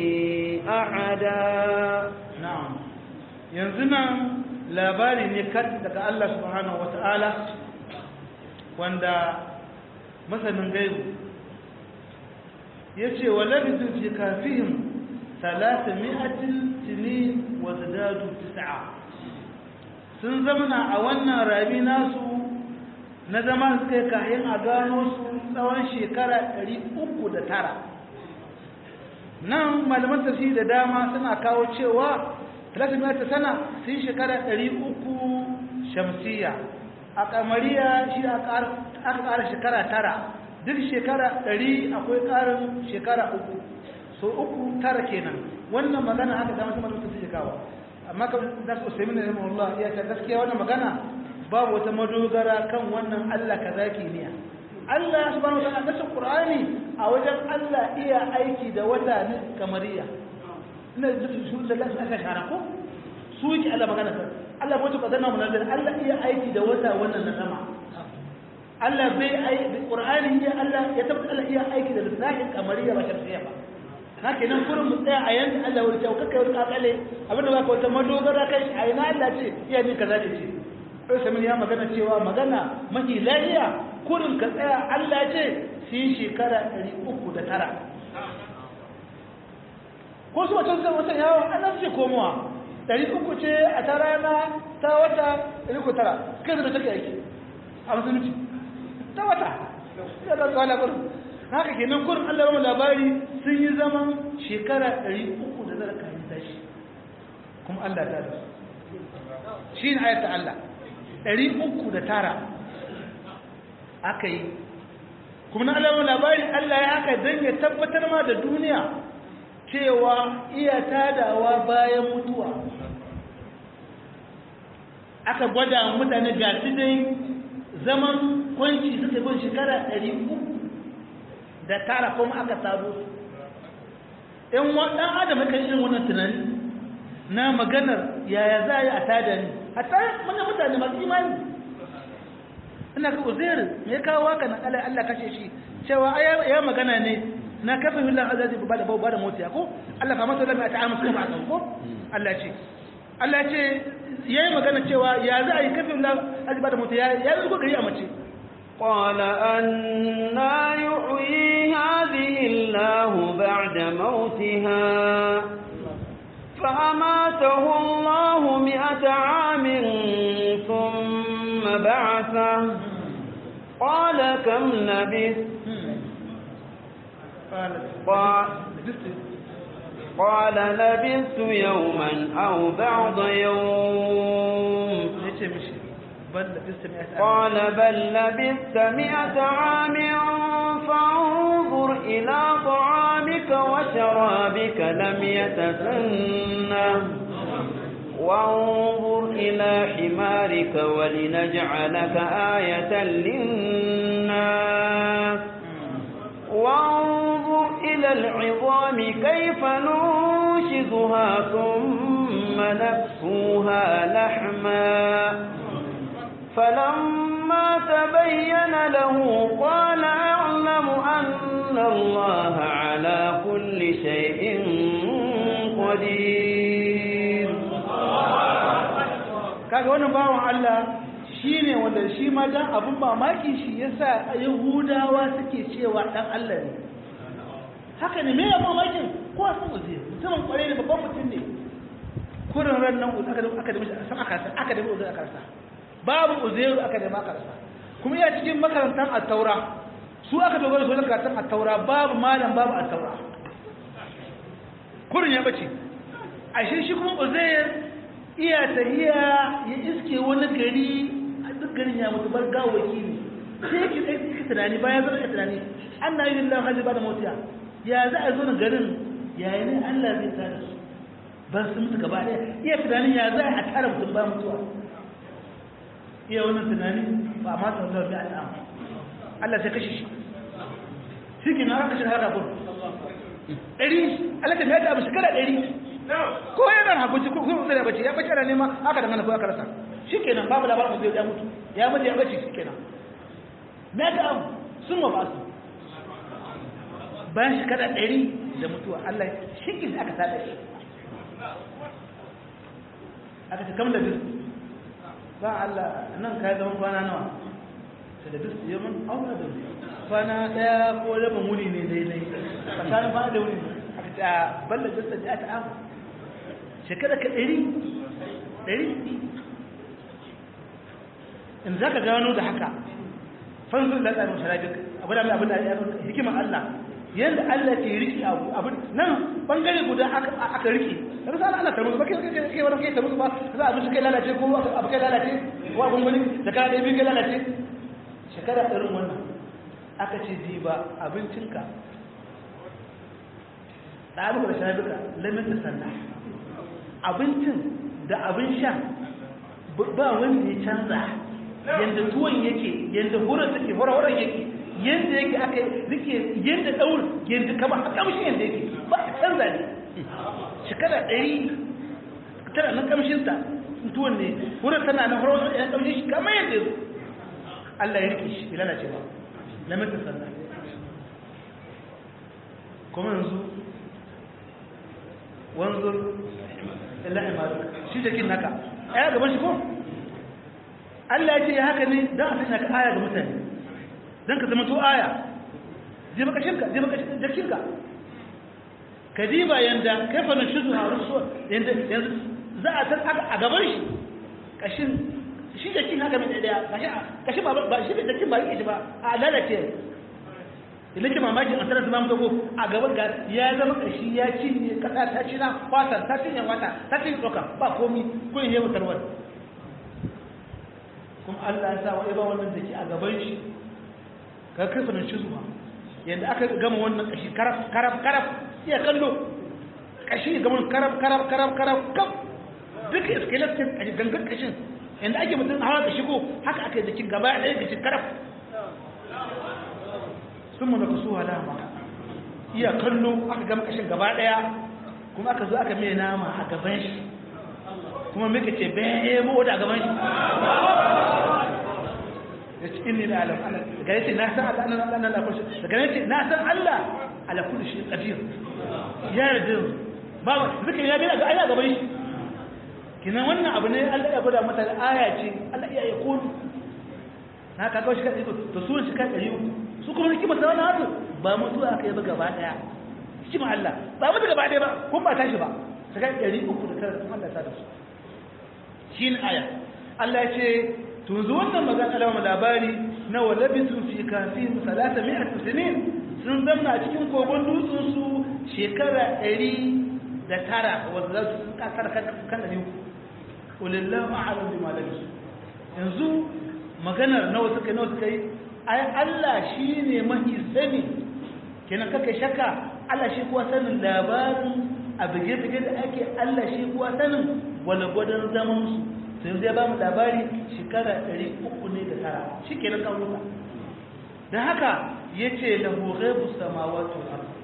أحدا na'am yanzu nan labari ne kat daga Allah subhanahu wata'ala wanda masanin gaibu ya ce wa labidu fi kafihim talata mi'atin tini wa zadadu tis'a sun zamana a wannan rabi nasu na zama suka yi kayan a gano su tsawon shekara 309 nan malaman tafsiri da dama suna kawo cewa talatin ta sana sun yi shekara ɗari uku shamsiya a kamariya shi aka ƙara shekara tara duk shekara ɗari akwai ƙarin shekara uku so uku tara kenan wannan magana haka dama su malaman tafsiri kawo amma kan nasu usaimin da Allah ya ta gaskiya wannan magana babu wata madogara kan wannan Allah kaza kimiyya Allah subhanahu wa ta'ala nasu Qur'ani a wajen Allah iya aiki da wata ne kamariya ina da su da lafi aka shara ko su yake Allah magana sa Allah ko ka zanna munazir Allah iya aiki da wata wannan na sama Allah bai aiki Qur'ani iya Allah ya tabbata Allah iya aiki da lissahin kamariya ba shamsiya ba haka nan kurin mu tsaya a yanzu Allah wani kyau kakkai wani kakale abinda ba ka wata madogara kai a ina Allah ce iya min kaza da ce sai samin ya magana cewa magana mafi lafiya kurin ka tsaya Allah ce su yi shekara ɗari uku da tara ko su wata wata yawon an nan ce komowa ɗari uku ce a ta rana ta wata ɗari uku tara kai zai take aiki a musulunci ta wata ya da tsawon labarin haka kenan kurin Allah ba labari sun yi zaman shekara ɗari uku da zara kayan tashi kuma Allah ta da su shi ne ayata Allah ɗari uku da tara aka yi kuma na alamun labari Allah ya aka don ya tabbatar ma da duniya cewa iya tadawa bayan mutuwa aka gwada mutane ga su dai zaman kwanci suka bin shekara ɗari uku da tara kuma aka tado su ‘yan ɗan adam kan irin wannan tunani na maganar yaya za a yi a tada ni a tare mana mutane masu imani ina ga uzair me kawo haka na Allah Allah kashe shi cewa ya magana ne na kafa billah azazi ba da ba da mota ko Allah fa masa lamma ta'amu kuma a ko Allah ce Allah ce yayi magana cewa ya za a yi kafa billah azazi ba da mota ya ya zo gari a mace قال أنا يحيي هذه الله بعد موتها فأماته الله مئة عام ثم بعثه قال كم لبثت قال, قال لبثت يوما أو بعض يوم قال بل لبثت مئة عام فانظر إلى طعامك وشرابك لم يتسنه وانظر إلى حمارك ولنجعلك آية للناس وانظر إلى العظام كيف ننشزها ثم نكسوها لحما فلما تبين له قال أعلم أن الله على كل شيء قدير kaga wannan bawan Allah shine wanda shi ma dan abun mamaki shi yasa Yahudawa suke cewa dan Allah ne haka ne me ya mamakin ko sun uze mutumin kware ne babban mutum ne kurin ran nan aka da aka da mishi san aka san aka da mishi aka rasa babu uzairu aka da maka rasa kuma ya cikin makarantar at-taura su aka dogara su wajen karatun at-taura babu malam babu at-taura kurin ya bace ashe shi kuma uzair iya tahiya ya iske wani gari a duk garin ya mutu bar gawaki ne sai yake tsaye tunani bayan zama ya tunani an na yi lillahi hajji ba da motiya ya za a zo na garin yaya ne allah zai tara su ba su mutu gaba ɗaya iya tunanin ya za a tara mutum ba mutuwa iya wannan tunani ba a mata wanda wani al'am allah sai kashe shi shi ke na kashe haka kun ɗari allah ta mai da abu shekara ɗari ko yana hakunci ko kuma zai bace ya bace ana nema aka dangana ko aka rasa shikenan babu labarin zai ya mutu ya mutu ya bace shikenan na ga abu sun ma ba su bayan shekara ɗari da mutuwa Allah shi aka tada shi aka ce kam da bis ba Allah nan ka zama kwana nawa ta da bis ya mun auna da kwana ɗaya ko rabin wuni ne daidai tsakanin kwana da wuni aka ce a balla jasta da aka amu shekara ka ɗari ɗari in za ka gano da haka fanzun da tsarin sharafik abu da mai abin da ya hikimar Allah yadda Allah ke riki abu abin nan bangare guda aka riki da sa Allah ta musu ba kai kai kai wani kai ta musu ba za a bi kai lalace ko abu kai lalace ko abun wani da kana da bi kai lalace shekara irin wannan aka ce ji ba abincinka da abu da sharafika lamin da sannan abincin da abin sha ba wanda ya canza yadda tuwon yake yadda horon take horon yake yadda yake aka rike yadda daur yadda kama a kamshi yadda yake ba a canza ne shekara ɗari tana nan kamshinsa tuwon ne horon tana nan horon ya kamshi shi kama yadda zo Allah ya rike shi ilana ce ba na mata sannan kuma yanzu wanzur illahi malu shi jakin naka aya gaban shi ko Allah ya ce haka ne don a sanya ka aya ga mutane don ka zama to aya je baka shirka je baka jakinka ka diba yanda kai fa nan shudu a rusu yanda yanzu za a san a gaban shi kashin shi jakin haka mai daya kashi kashi ba ba shi da jakin ba yake ba a lalace idan ke mamaki a sanar zama mutu a gaban ga ya zama kashi ya cinye kasa ta ci na fatan ta cinye wata ta cinye tsoka ba komi ko yin yawan tarwar kuma Allah ya sa wa ba wannan da ke a gaban shi ka kai nan shi zuwa yadda aka gama wannan kashi karaf karaf karaf iya kallo kashi gaban karaf karaf karaf karaf kaf duka skeleton a gangan kashin yadda ake mutum hawa ka shigo haka aka yi jikin gaba ɗaya kashin karaf sun mu na kasu halama iya kallo aka gama kashin gaba ɗaya kuma aka zo aka mai nama a gaban shi kuma muka ce bai mu da gaban shi ya ce inni da alam Allah daga yace na san Allah nan Allah na kullu daga yace na san Allah ala kulli shi qadir ya yarda ba zaka ya ga ga aya gaban shi kina wannan abu ne Allah ya gwada mata aya ce Allah ya yi kun na ka kawo shi kai to su shi kai dari su kuma ne kima sawana hatu ba mutuwa aka yi ba gaba daya shi ma Allah ba mutu gaba daya ba kun ba tashi ba sai dari uku da tara Allah ta da su shi ne aya Allah ya ce tunzu wannan magana alama labari na walabisu fi kafin salata mi'at sinin sun zamna a cikin kogon dutsen su shekara ɗari da tara wanda za su kasar kan da uku ulillahu a'lam bima labisu yanzu maganar nawa suka nawa suka yi ai Allah shine mahi sani kenan kake shakka Allah shi kuwa sanin labarin a bige-bige da ake Allah shi kuwa sanin wani gwadon zaman su sai zai ba mu labari shekara ɗari uku ne da tara shi ke na ƙaunuka don haka ya ce da ghaibu samawatu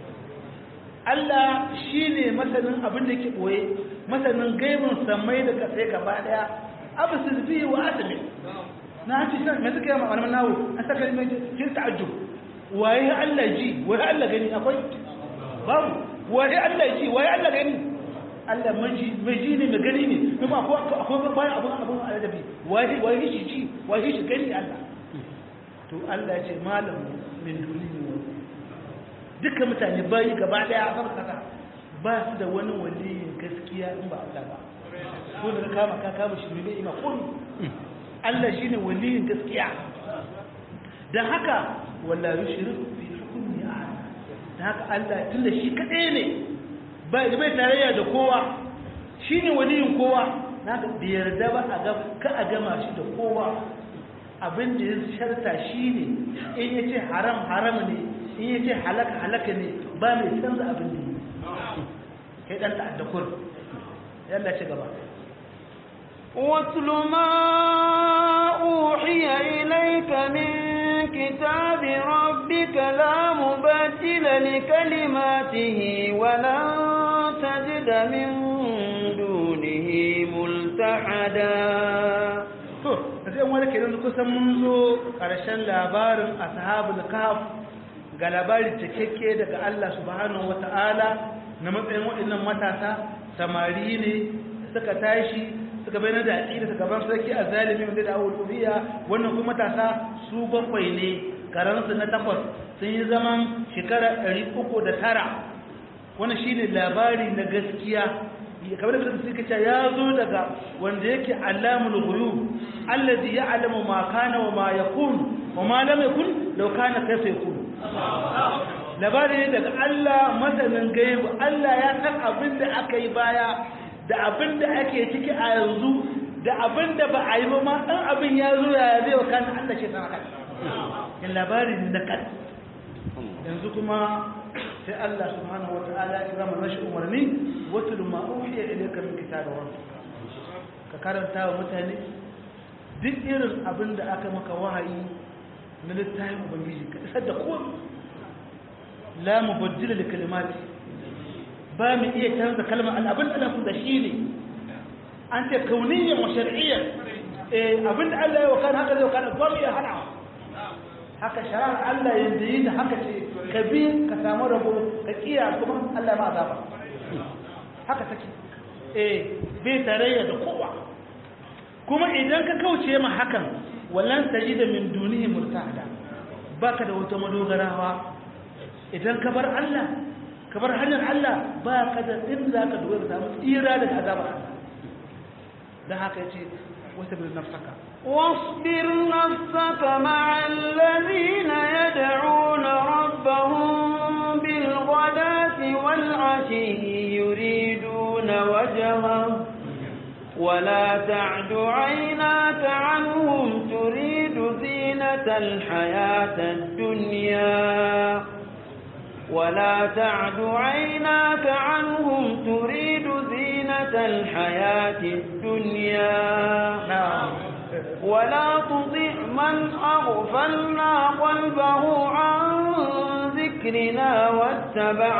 Allah shi ne masanin abin da ke ɓoye masanin gaibin samai da kasai gaba ɗaya abu su fi wa asali na hanci shi mai suka yi ma wani nawo an saka yi mai kin ta'ajjub waye Allah ji waye Allah gani akwai babu waye Allah ji waye Allah gani Allah mai ji ne mai gani ne kuma akwai bayan abin abin aladabi waye waye shi ji waye shi gani Allah to Allah ya ce malam min duni ne dukkan mutane bayi gaba daya a kasa ba su da wani waliyin gaskiya in ba Allah ba ko da kama ka kama shi ne ima kun Allah shine waliyin gaskiya dan haka wala yushriku fi hukmi ahad dan haka Allah tunda shi kadai ne bai bai tarayya da kowa shine waliyin kowa na da yarda ba a ga ka a gama shi da kowa abin da ya sharta shine in yace haram haram ne in yace halaka halaka ne ba mai canza abin da kai dan ta'adda kur yalla ci gaba واتل ما أوحي إليك من كتاب ربك لا مبدل لكلماته ولن تجد من دونه ملتحدا wani kenan kusan mun zo ƙarshen labarin ashabul kahf ga labari cikakke daga Allah subhanahu wata'ala na matsayin waɗannan matasa samari ne suka tashi suka bayyana da aƙida suka ban sarki a zalimi wanda da awul ubiya wannan kuma matasa su bakwai ne karansu na takwas sun yi zaman shekara ɗari uku da tara wannan shine labari na gaskiya kamar da suka ce ya zo daga wanda yake alamul ghuyub allazi ya'lamu ma kana wa ma yakun wa ma lam yakun law kana kayfa yakun labari ne daga Allah masanin gaibu Allah ya san abin da aka yi baya da abin da ake ciki a yanzu da abin da ba a yi ba ma dan abin ya zo ya zai wa kana Allah shi san haka in labarin da kan yanzu kuma sai Allah subhanahu wata'ala ya kira mana shi umarni watul ma uhiya ilayka min kitabi rabbik ka karanta wa mutane duk irin abin da aka maka wahayi na littafin ubangiji ka isar da kowa la mubaddila li kalimati ba mu iya canza kalmar Allah abin da Allah da shi ne an ce kauniyyan wa shar'iyyan eh abin da Allah ya wakana haka zai wakana ba mu iya hana haka shari'ar Allah yanzu yi da haka ce ka bi ka samu rabo ka kiya kuma Allah ma azaba haka take eh bai tarayya da kowa kuma idan ka kauce ma hakan wallan tajida min dunihi murtada baka da wata madogarawa idan ka bar Allah ka bar hanyar Allah ba ka da inda zaka dogara samu tsira daga azabar Allah dan haka yace wata bil nafsaka واصبر نفسك مع الذين يدعون ربهم بالغداة والعشي يريدون وجهه ولا تعد عيناك عنهم تريد زينة الحياة الدنيا ولا تعد عيناك عنهم تريد زينة الحياة الدنيا na'am ولا تطع من أغفلنا قلبه عن ذكرنا واتبع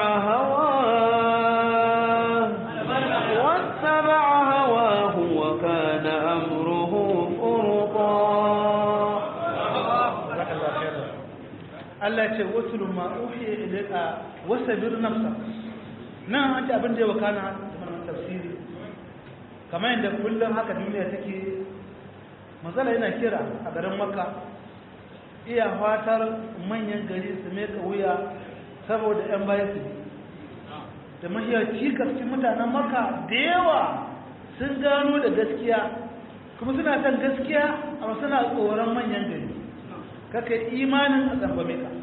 هواه واتبع هواه وكان أمره فرطا Allah ce wasu ma uhiya ilayka wasabir nafsa nan an ce abin da ya wakana da tafsiri kamar yadda kullum haka duniya take matsala yana kira a garin makka iya fatar manyan gari su mai wuya saboda 'yan bayan su da mahiyar cikarci mutanen makka da yawa sun gano da gaskiya kuma suna son gaskiya amma suna tsoron manyan gari kaka imanin a tsambame ka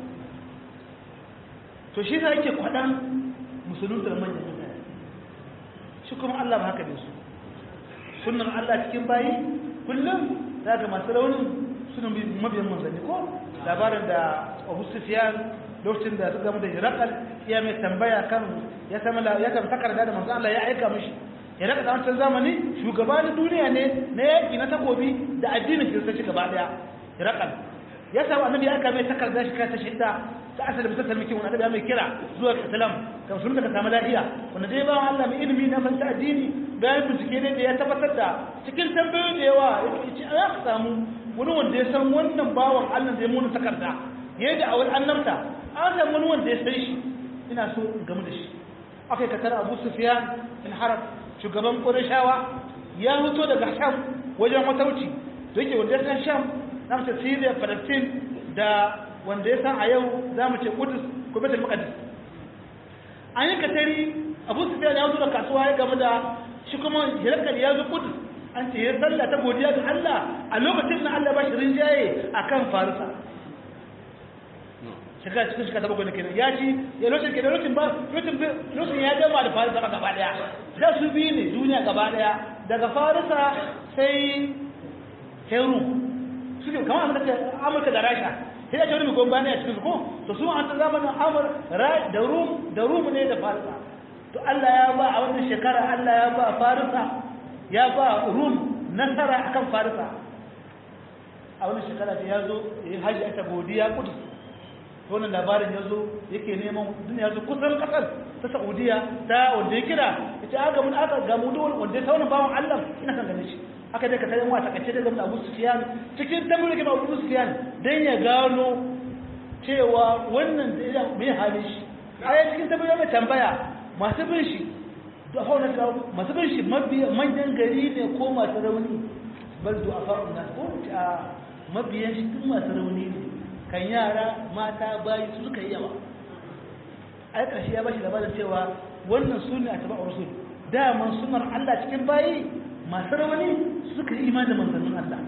to shi sa yake kwaɗan musuluntar manyan mutane shi kuma allah ba haka ne su sunan allah cikin bayi kullum za ga masu raunin suna mabiyan manzanni ko labarin da abu sufiyan lokacin da su gama da hirakal iya mai tambaya kan ya sama ya kan takarda da manzan Allah ya aika mishi hirakal a wancan zamani shugaba na duniya ne na yaƙi na takobi da addinin kiristanci gaba daya hirakal ya samu annabi ya aika mai takarda shi kai ta shidda ta asali bisa salmiki wani annabi ya mai kira zuwa islam kan sun daga samu lafiya wanda dai ba Allah mai ilimi na fanta addini bayan bincike ne da ya tabbatar da cikin tambayoyi da yawa ya ce a ka samu wani wanda ya san wannan bawan Allah da ya muna takarda ya da awal annabta an samu wani wanda ya san shi ina so in gamu da shi aka yi katar abu sufiyan in harab shugaban ƙurashawa ya fito daga sham wajen matauci da yake wanda ya san sham na mace syria palestine da wanda ya san a yau za mu ce kudus ko betul maqdis an yi katari abu sufiyan ya zo da kasuwa ya gamu da shi kuma hirakar ya zo kudus an ce ya sallah ta godiya ga Allah a lokacin na Allah ba shi rinjaye a kan farisa shekara cikin shekara ta bakwai kenan ya ci ya lokacin kenan lokacin ba lokacin ya gama da farisa ba gaba daya da su biyu ne duniya gaba daya daga farisa sai heru suke kamar amurka amurka da rasha sai ya ce wani mai gomba ne a cikin su ko to su an ta zamanin amur da rum da rum ne da farisa to Allah ya ba a wannan shekara Allah ya ba farisa ya ba rum nasara akan farisa a wannan shekara da ya zo ya yi hajji aka godiya kudu to wannan labarin ya zo yake neman duniya zo kusan kasar ta saudiya ta wanda ya kira ya ce aka mun aka gamu da wanda ya tauna bawan allah ina kan ganin shi aka dai ka tare wa takaice da gamda Abu Sufyan cikin tambayoyin da Abu Sufyan dan ya gano cewa wannan da ya mai halin shi a cikin tambayoyin mai tambaya masu bin shi da fauna da masu bin shi manyan gari ne ko masu rauni bal du afa'un nas ko a mabiyan shi duk masu rauni ne kan yara mata bayi su suka yi yawa ai karshe ya bashi labarin cewa wannan sunne a tabi'ur rasul daman sunar Allah cikin bayi masu rauni suka yi imani da manzannin Allah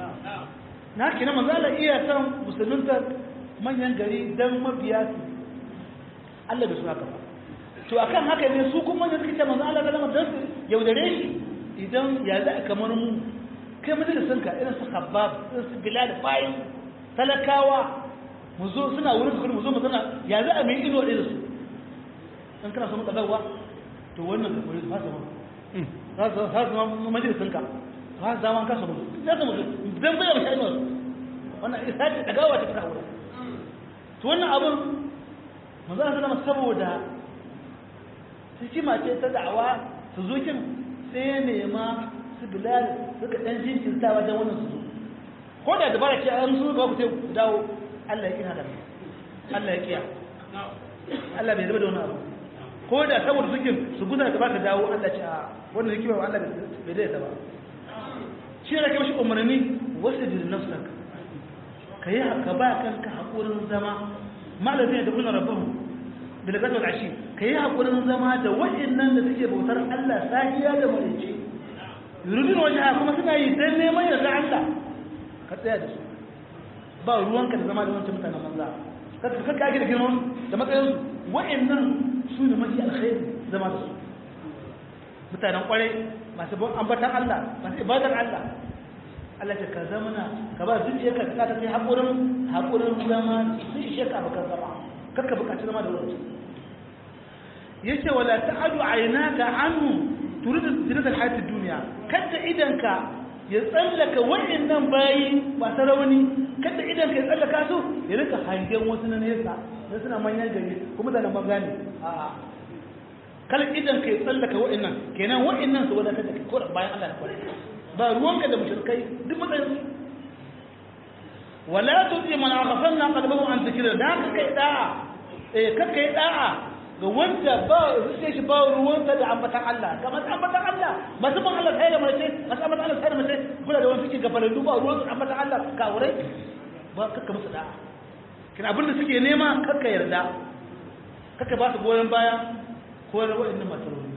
na kina manzo Allah iya san musulunta manyan gari dan mabiya su Allah bai suna kafa to akan haka ne su kuma ne suka ce manzo Allah zalama dan su yaudare shi idan ya za kamar mu kai majalisin ka irin su Khabbab irin su Bilal bayin talakawa mu zo suna wurin su mu zo mu zana ya za a mai ido da su dan kana so mu kadawa to wannan ka kore su fasa mu za su zama majalisin ka ba za zaman kasa mu za su mu dan bai mu shaidu wannan isa ce dagawa ta fita wurin to wannan abun manzo Allah sallama saboda hikima ce ta da'awa su zo kin sai ya nema su bilal suka dan jinkirtawa dan wannan su zo ko da dabara ce an zo ga ku sai ku dawo Allah ya kina da Allah ya kiya Allah bai zama da wannan abu ko da saboda suke su guza da baka dawo Allah ce a wannan hikima ba Allah bai da ba shi ne kai shi umarni wasu da nafsak kai haka ba kanka hakurin zama malamin da kuna rabbahu bil gadwal ashi kai hakurin zama da waɗannan da suke bautar Allah safiya da marice yuridun wajha kuma suna yi dan neman yarda Allah ka tsaya da su ba ruwanka da zama da wancan mutanen manza ka ka kage da girman da matsayin su waɗannan su ne mafi alkhairi zama da su mutanen kwarai masu ambatan Allah masu ibadar Allah Allah ce ka zamana ka ba zuciya ka ta kai haƙurin haƙurin zama sun ishe ka bakar zama karka buƙaci zama da wani yace wala ta'adu aynaka anhu turidu zinata hayatid dunya kada idanka ya tsallaka wa'annan bayi masu rauni kada idanka ya tsallaka su ya rika hangen wasu na nesa na suna manyan gari kuma da nan magani a'a kal idanka ya tsallaka wa'annan kenan wa'annan su wadatar da kai ko bayan Allah ya kware ba ruwanka da mushrikai duk matsayin su wala tuti man aghfalna qalbahu an dhikrina da ka kai da'a eh ka kai da'a ga wanda ba sai shi ba ruwanka da ambatan Allah kamar ambatan Allah masu ban Allah sai da mace masu ambatan Allah sai da mace kula da wani suke gafarin duba ruwan ambatan Allah kawurai ba kakka musu da'a kin abin da suke nema kakka yarda kakka ba su goyon baya ko da wa'annan masu rauni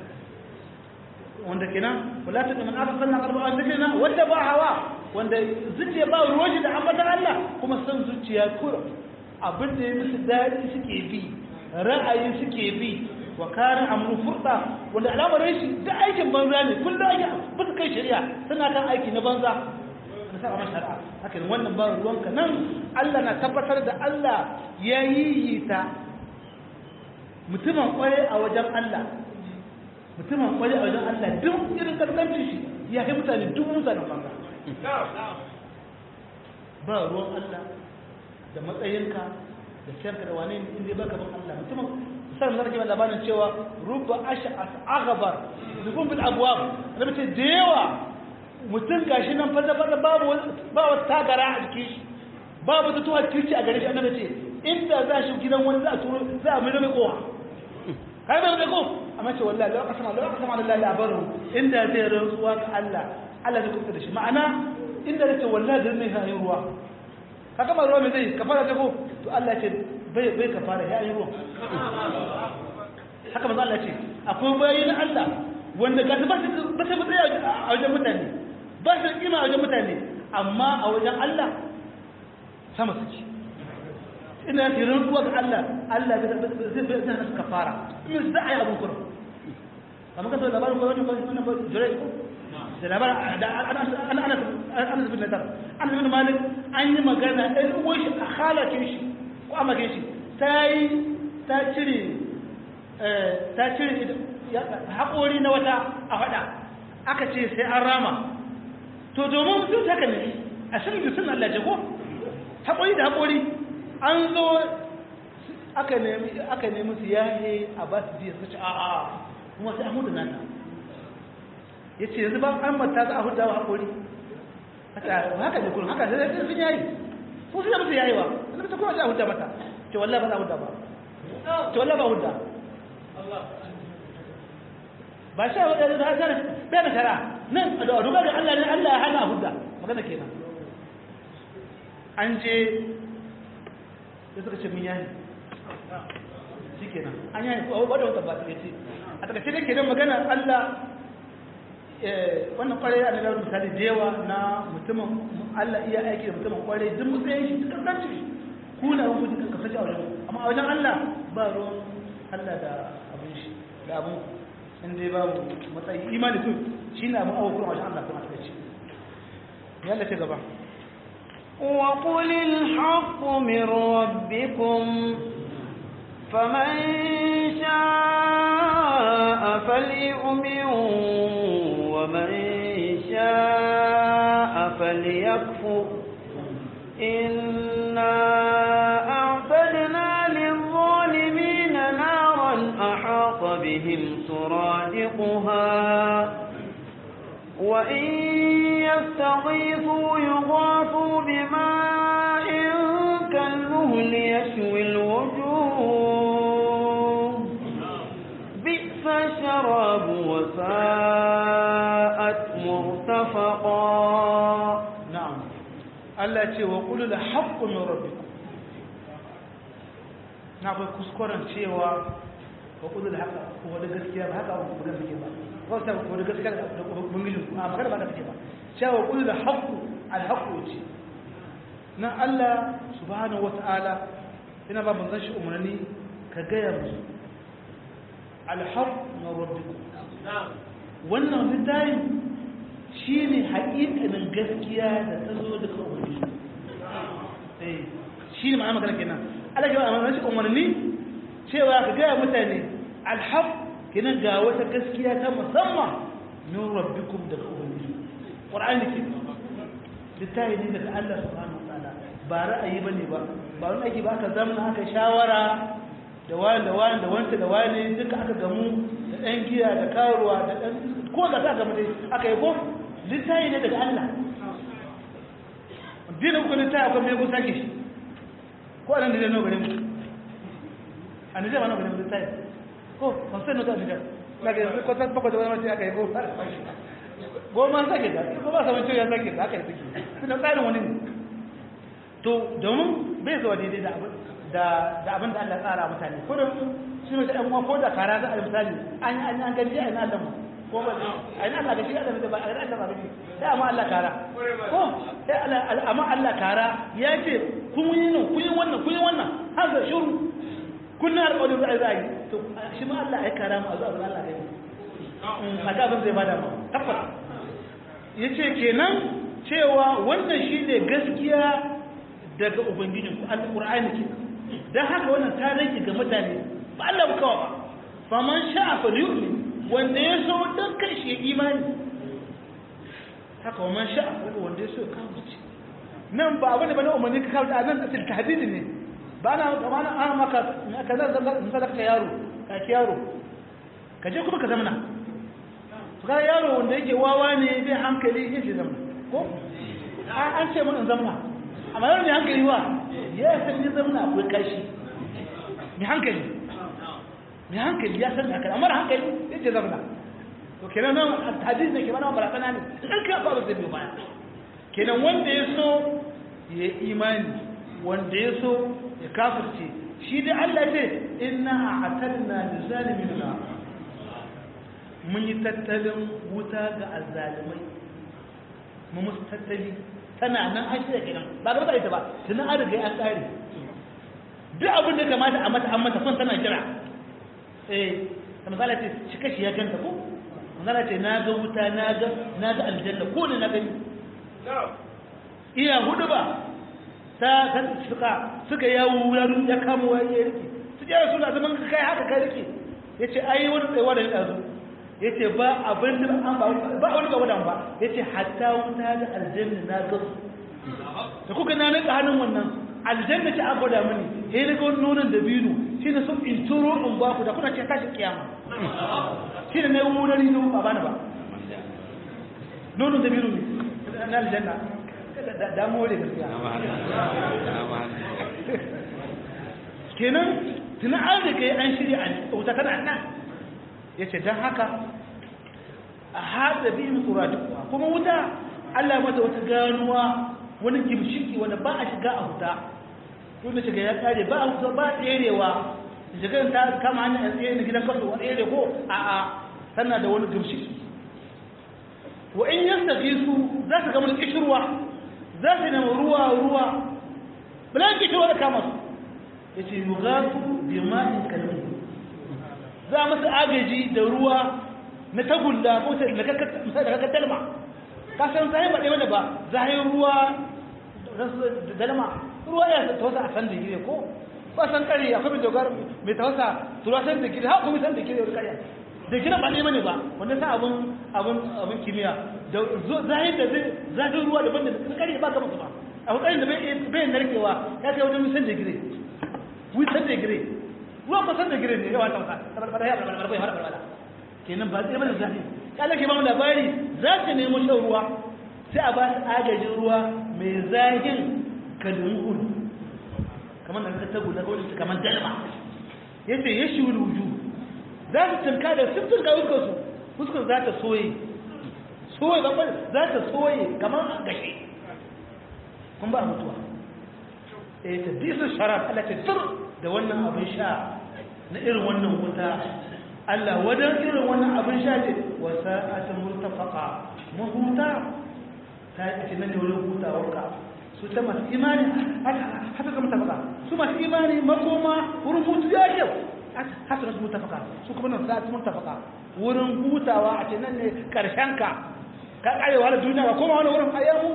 wanda kenan wala ta man arsalna qalba an dhikrina wanda ba hawa wanda zuciya ba ruwan da ambatan Allah kuma san zuciya kura abin da ya musu dadi suke bi ra'ayi suke bi wa kana amru furda wanda al'amarin shi da aikin banza ne kullum ake ba su kai shari'a suna kan aiki na banza na sa ma shari'a haka wannan ba ruwanka nan Allah na tabbatar da Allah ya yi ta mutumin kwaye a wajen Allah mutumin kwaye a wajen Allah duk irin karkancin shi ya yi mutane duk mutanen banza ba ruwan Allah da matsayinka da ciyarka da wane inda baka ban Allah mutumin misalin da kake labarin cewa rubba ash'as aghbar dukun bil abwab da mace da yawa mutum gashi nan fada fada babu ba wata tagara a jikin shi babu ta tuwa kirci a gare shi annabi ce inda za shi gidan wani za a turo za a mai mai kowa kai bai mai ko amma ce wallahi la qasama la qasama lillahi abaru inda zai rantsuwa ga Allah Allah zai kuka da shi ma'ana inda zai ce wallahi da ne hayin ruwa ka kama ruwa mai zai kafara ta ko to Allah ce bai bai kafara ya yi ruwa haka manzo Allah ce akwai bayin Allah wanda ga ba su ba su tsaya a wajen mutane ba su kima a wajen mutane amma a wajen Allah sama suke ina ce rantsuwa ga Allah Allah zai zai zai zai kafara in za a yi abun kuma kamar ka so labarin ko wannan ko wannan ko jure ko da labarin da ana ana ana ana bin nadar an bin malik an yi magana ɗan uwan shi a halakin shi ko a magin shi ta yi ta cire ta cire haƙori na wata a faɗa aka ce sai an rama to domin mutum haka ne a shirin da sun Allah jago haƙori da haƙori an zo aka nemi aka nemi su yaye a ba su jiya su ci a'a kuma sai an mutu nata ya ce yanzu ba an mata za a hudu wa haƙori haka ne kullum haka sai sun yayi ko sun musu yayi wa wani ta kuma za a hudu mata ce wallah ba za a hudu ba ce wallah ba hudu ba sha wa ɗaya da haka bai da shara nan a duba ga Allah ne Allah ya hana a hudu magana kenan an je da suka ce mun yayi shi kenan an yayi ko wadda wata ba ta ce a takaice da ke nan magana Allah wannan kwarai a nalar misali da yawa na mutumin Allah iya aiki da mutumin kwarai duk matsayin shi cikin ɗan ciki ku na rubu cikin kasace a wajen amma a wajen Allah ba ruwan Allah da abin shi da abin in dai babu matsayi imani kun shi ne abin awo kuma wajen Allah kuma a takaice yalla ce gaba وقل الحق من ربكم فمن شاء فليؤمن ومن شاء فليكفر إنا أعتدنا للظالمين نارا أحاط بهم سرادقها وإن يستغيثوا يغاثوا بماء كالمهل يشوي الوجوه بئس الشراب وساءت مرتفقا na'am Allah ce wa qul la haqqu min rabbikum na kai kuskuren cewa wa qul la haqqa ko da gaskiya ba haka ba magana take ba ko ta ko da gaskiya da bangijin a magana ba take ba cewa qul la haqqu al haqqu ce na Allah subhanahu wata'ala ina ba manzon shi umarni ka gaya musu al haqqu min rabbikum wannan littafin shi ne haƙiƙanin gaskiya da ta zo daga umarni shi ne ma'ana magana kenan ala gaba a mamaci umarni cewa ka gaya mutane alhaq kenan ga wata gaskiya ta musamman min rabbikum daga umarni ƙwar'ani ke littafi ne daga Allah subhanahu wa ta'ala ba ra'ayi ba ne ba ba wani ake ba aka zamna aka shawara da wani da wani da wanta da wani duka aka gamu da ɗan giya da karuwa da ɗan ko da ta gamu dai aka yi ko littafi ne daga Allah dinin ku littafi akwai mai gusa ke shi ko anan da zai nau gare mu a nijar ma nau gare mu littafi ko ban sai nau ta nijar daga yanzu ko ta bakwai da wani mace aka yi ko goma sake da ko ba sa wancan ya sake da aka yi suke suna tsarin wani ne to domin bai zuwa daidai da abin da da abin da Allah tsara mutane ko da shi ne ɗan uwa ko da kara za a yi misali an yi an gani a yi na Allah mu ko ba a yi Allah ga shi Allah ba a yi Allah ba gani sai amma Allah kara ko sai Allah amma Allah kara ya ce kun yi nan kun yi wannan kun yi wannan har da shuru kun na alƙawarin za a yi za a yi to shi ma Allah ya kara mu a zuwa Allah ya yi a ga abin zai bada mu tabbata yace kenan cewa wannan shi ne gaskiya daga ubangijinku alƙur'ani kenan don haka wannan ta rage ga mutane ba Allah ba kawa ba faman sha'a fa yu'min wanda ya so dan kai shi imani haka waman sha'a wanda ya so kawo ce nan ba abin da bane umarni ka kawo da nan da tahdidi ne ba na ba na an maka ka zan zan sadaka yaro ka ki yaro ka je kuma ka zamana to ga yaro wanda yake wawa ne bai hankali yake zamana ko an ce mun zamana amma yau ne hankali wa ya san ya zama akwai kashi mai hankali mai hankali ya san haka amma hankali ya ce zama to kenan nan hadis ne ke mana barazana ne in ka ba zai biyo baya kenan wanda ya so ya imani wanda ya so ya kafirce shi da Allah ce inna a'tadna lizalimin na mun yi tattalin wuta ga azzalimai mu musu tattali tana nan an shirya kenan ba ga mutane ta ba tunan an riga an tsare duk abin da kamata a mata an mata son tana jira eh da misali ce shi kashi ya ganta ko misali ce na ga wuta na ga na ga aljanna ko ne na gani iya hudu ba ta ta suka suka yawo wuraren ya kama wani ya rike su jira suna zaman ka kai haka kai rike yace ai wani tsayawa da ya ya ce ba abin da an ba ba wani ga wadan ba ya ce hatta wuta da aljanna na ga su da kuka na nika hannun wannan aljanna ce an gwada mini ya yi ga wani nonon da biyu shi ne sun in turo in ba ku da kuna ce tashi kiyama shi ne na yi wurari na ba bani ba nono da biru na aljanna da more gaskiya kenan tuna an da kai an shirya a wuta tana nan ya ce don haka a haɗa biyun tsoratu kuma wuta allah mata wata ganuwa wani gimshiki wanda ba a shiga a wuta wanda shiga ya kare ba a wuta ba tserewa shigar ta kama hanyar yan tsere na gidan kasu wani tsere ko a a tana da wani gimshiki wa in yasta su za su gama da kishirwa za su nema ruwa ruwa bala kishirwa da kama su ya ce yi gasu bi ma'in kalmi za a masa agaji da ruwa na tagulla ko ta da kakar dalma ka san zai ba ɗaya wanda ba zai ruwa da dalma ruwa ya tawasa a san da gire ko ba san kare akwai mai dogar mai tawasa ruwa san da gire ha kuma san da gire wani kariya da gire ba ɗaya bane ba wanda sa abun abun abun kimiyya da zai da zai zai ruwa daban da kare ba gaba ba abu kare da bai narkewa ya kai wajen san da gire wisan da gire ruwa ba san da gire ne yawa tausa barbara ya barbara bai har barbara kenan ba sai bane zafi kala ke ba mu labari za ta nemo shan ruwa sai a ba su agajin ruwa mai zahin kalmul kamar da ka tagu na kawai kamar dalma yace ya shi wuju za su tunka da sun tunka fuskar su fuskar za ta soye soye ba za ta soye kamar gashi kun ba mutuwa eh ta bisu sharaf Allah ta tur da wannan abin sha na irin wannan wuta Allah wadan irin wannan abin sha ce wa sa'atin murtafaqa mahuta ta yi ake nan ne wurin hutawarka su ta masu imani haka ka mutafaka su masu imani makoma wurin hutu ya kyau haka na su mutafaka su kuma nan sa'atin murtafaka wurin hutawa a ce nan ne karshen ka ka karewa da duniya ba koma wani wurin ayyamu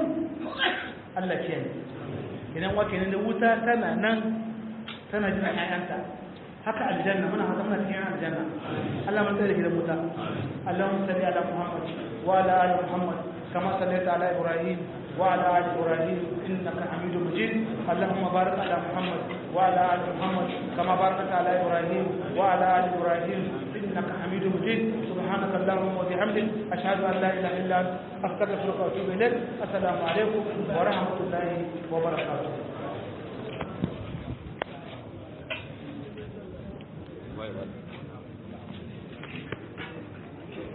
Allah ke idan wake ne da wuta tana nan tana jin ƴaƴanta haka aljanna muna haka muna cikin aljanna Allah mun tsare gidan wuta Allahumma salli ala Muhammad wa ala ali Muhammad kama sallaita ala Ibrahim wa ala ali Ibrahim innaka Hamidum Majid Allahumma barik ala Muhammad wa ala ali Muhammad kama barakta ala Ibrahim wa ala ali Ibrahim innaka Hamidum Majid سبحانك اللهم وبحمدك أشهد أن لا إله إلا أنت أستغفرك وأتوب إليك السلام عليكم ورحمة الله وبركاته Bye bye.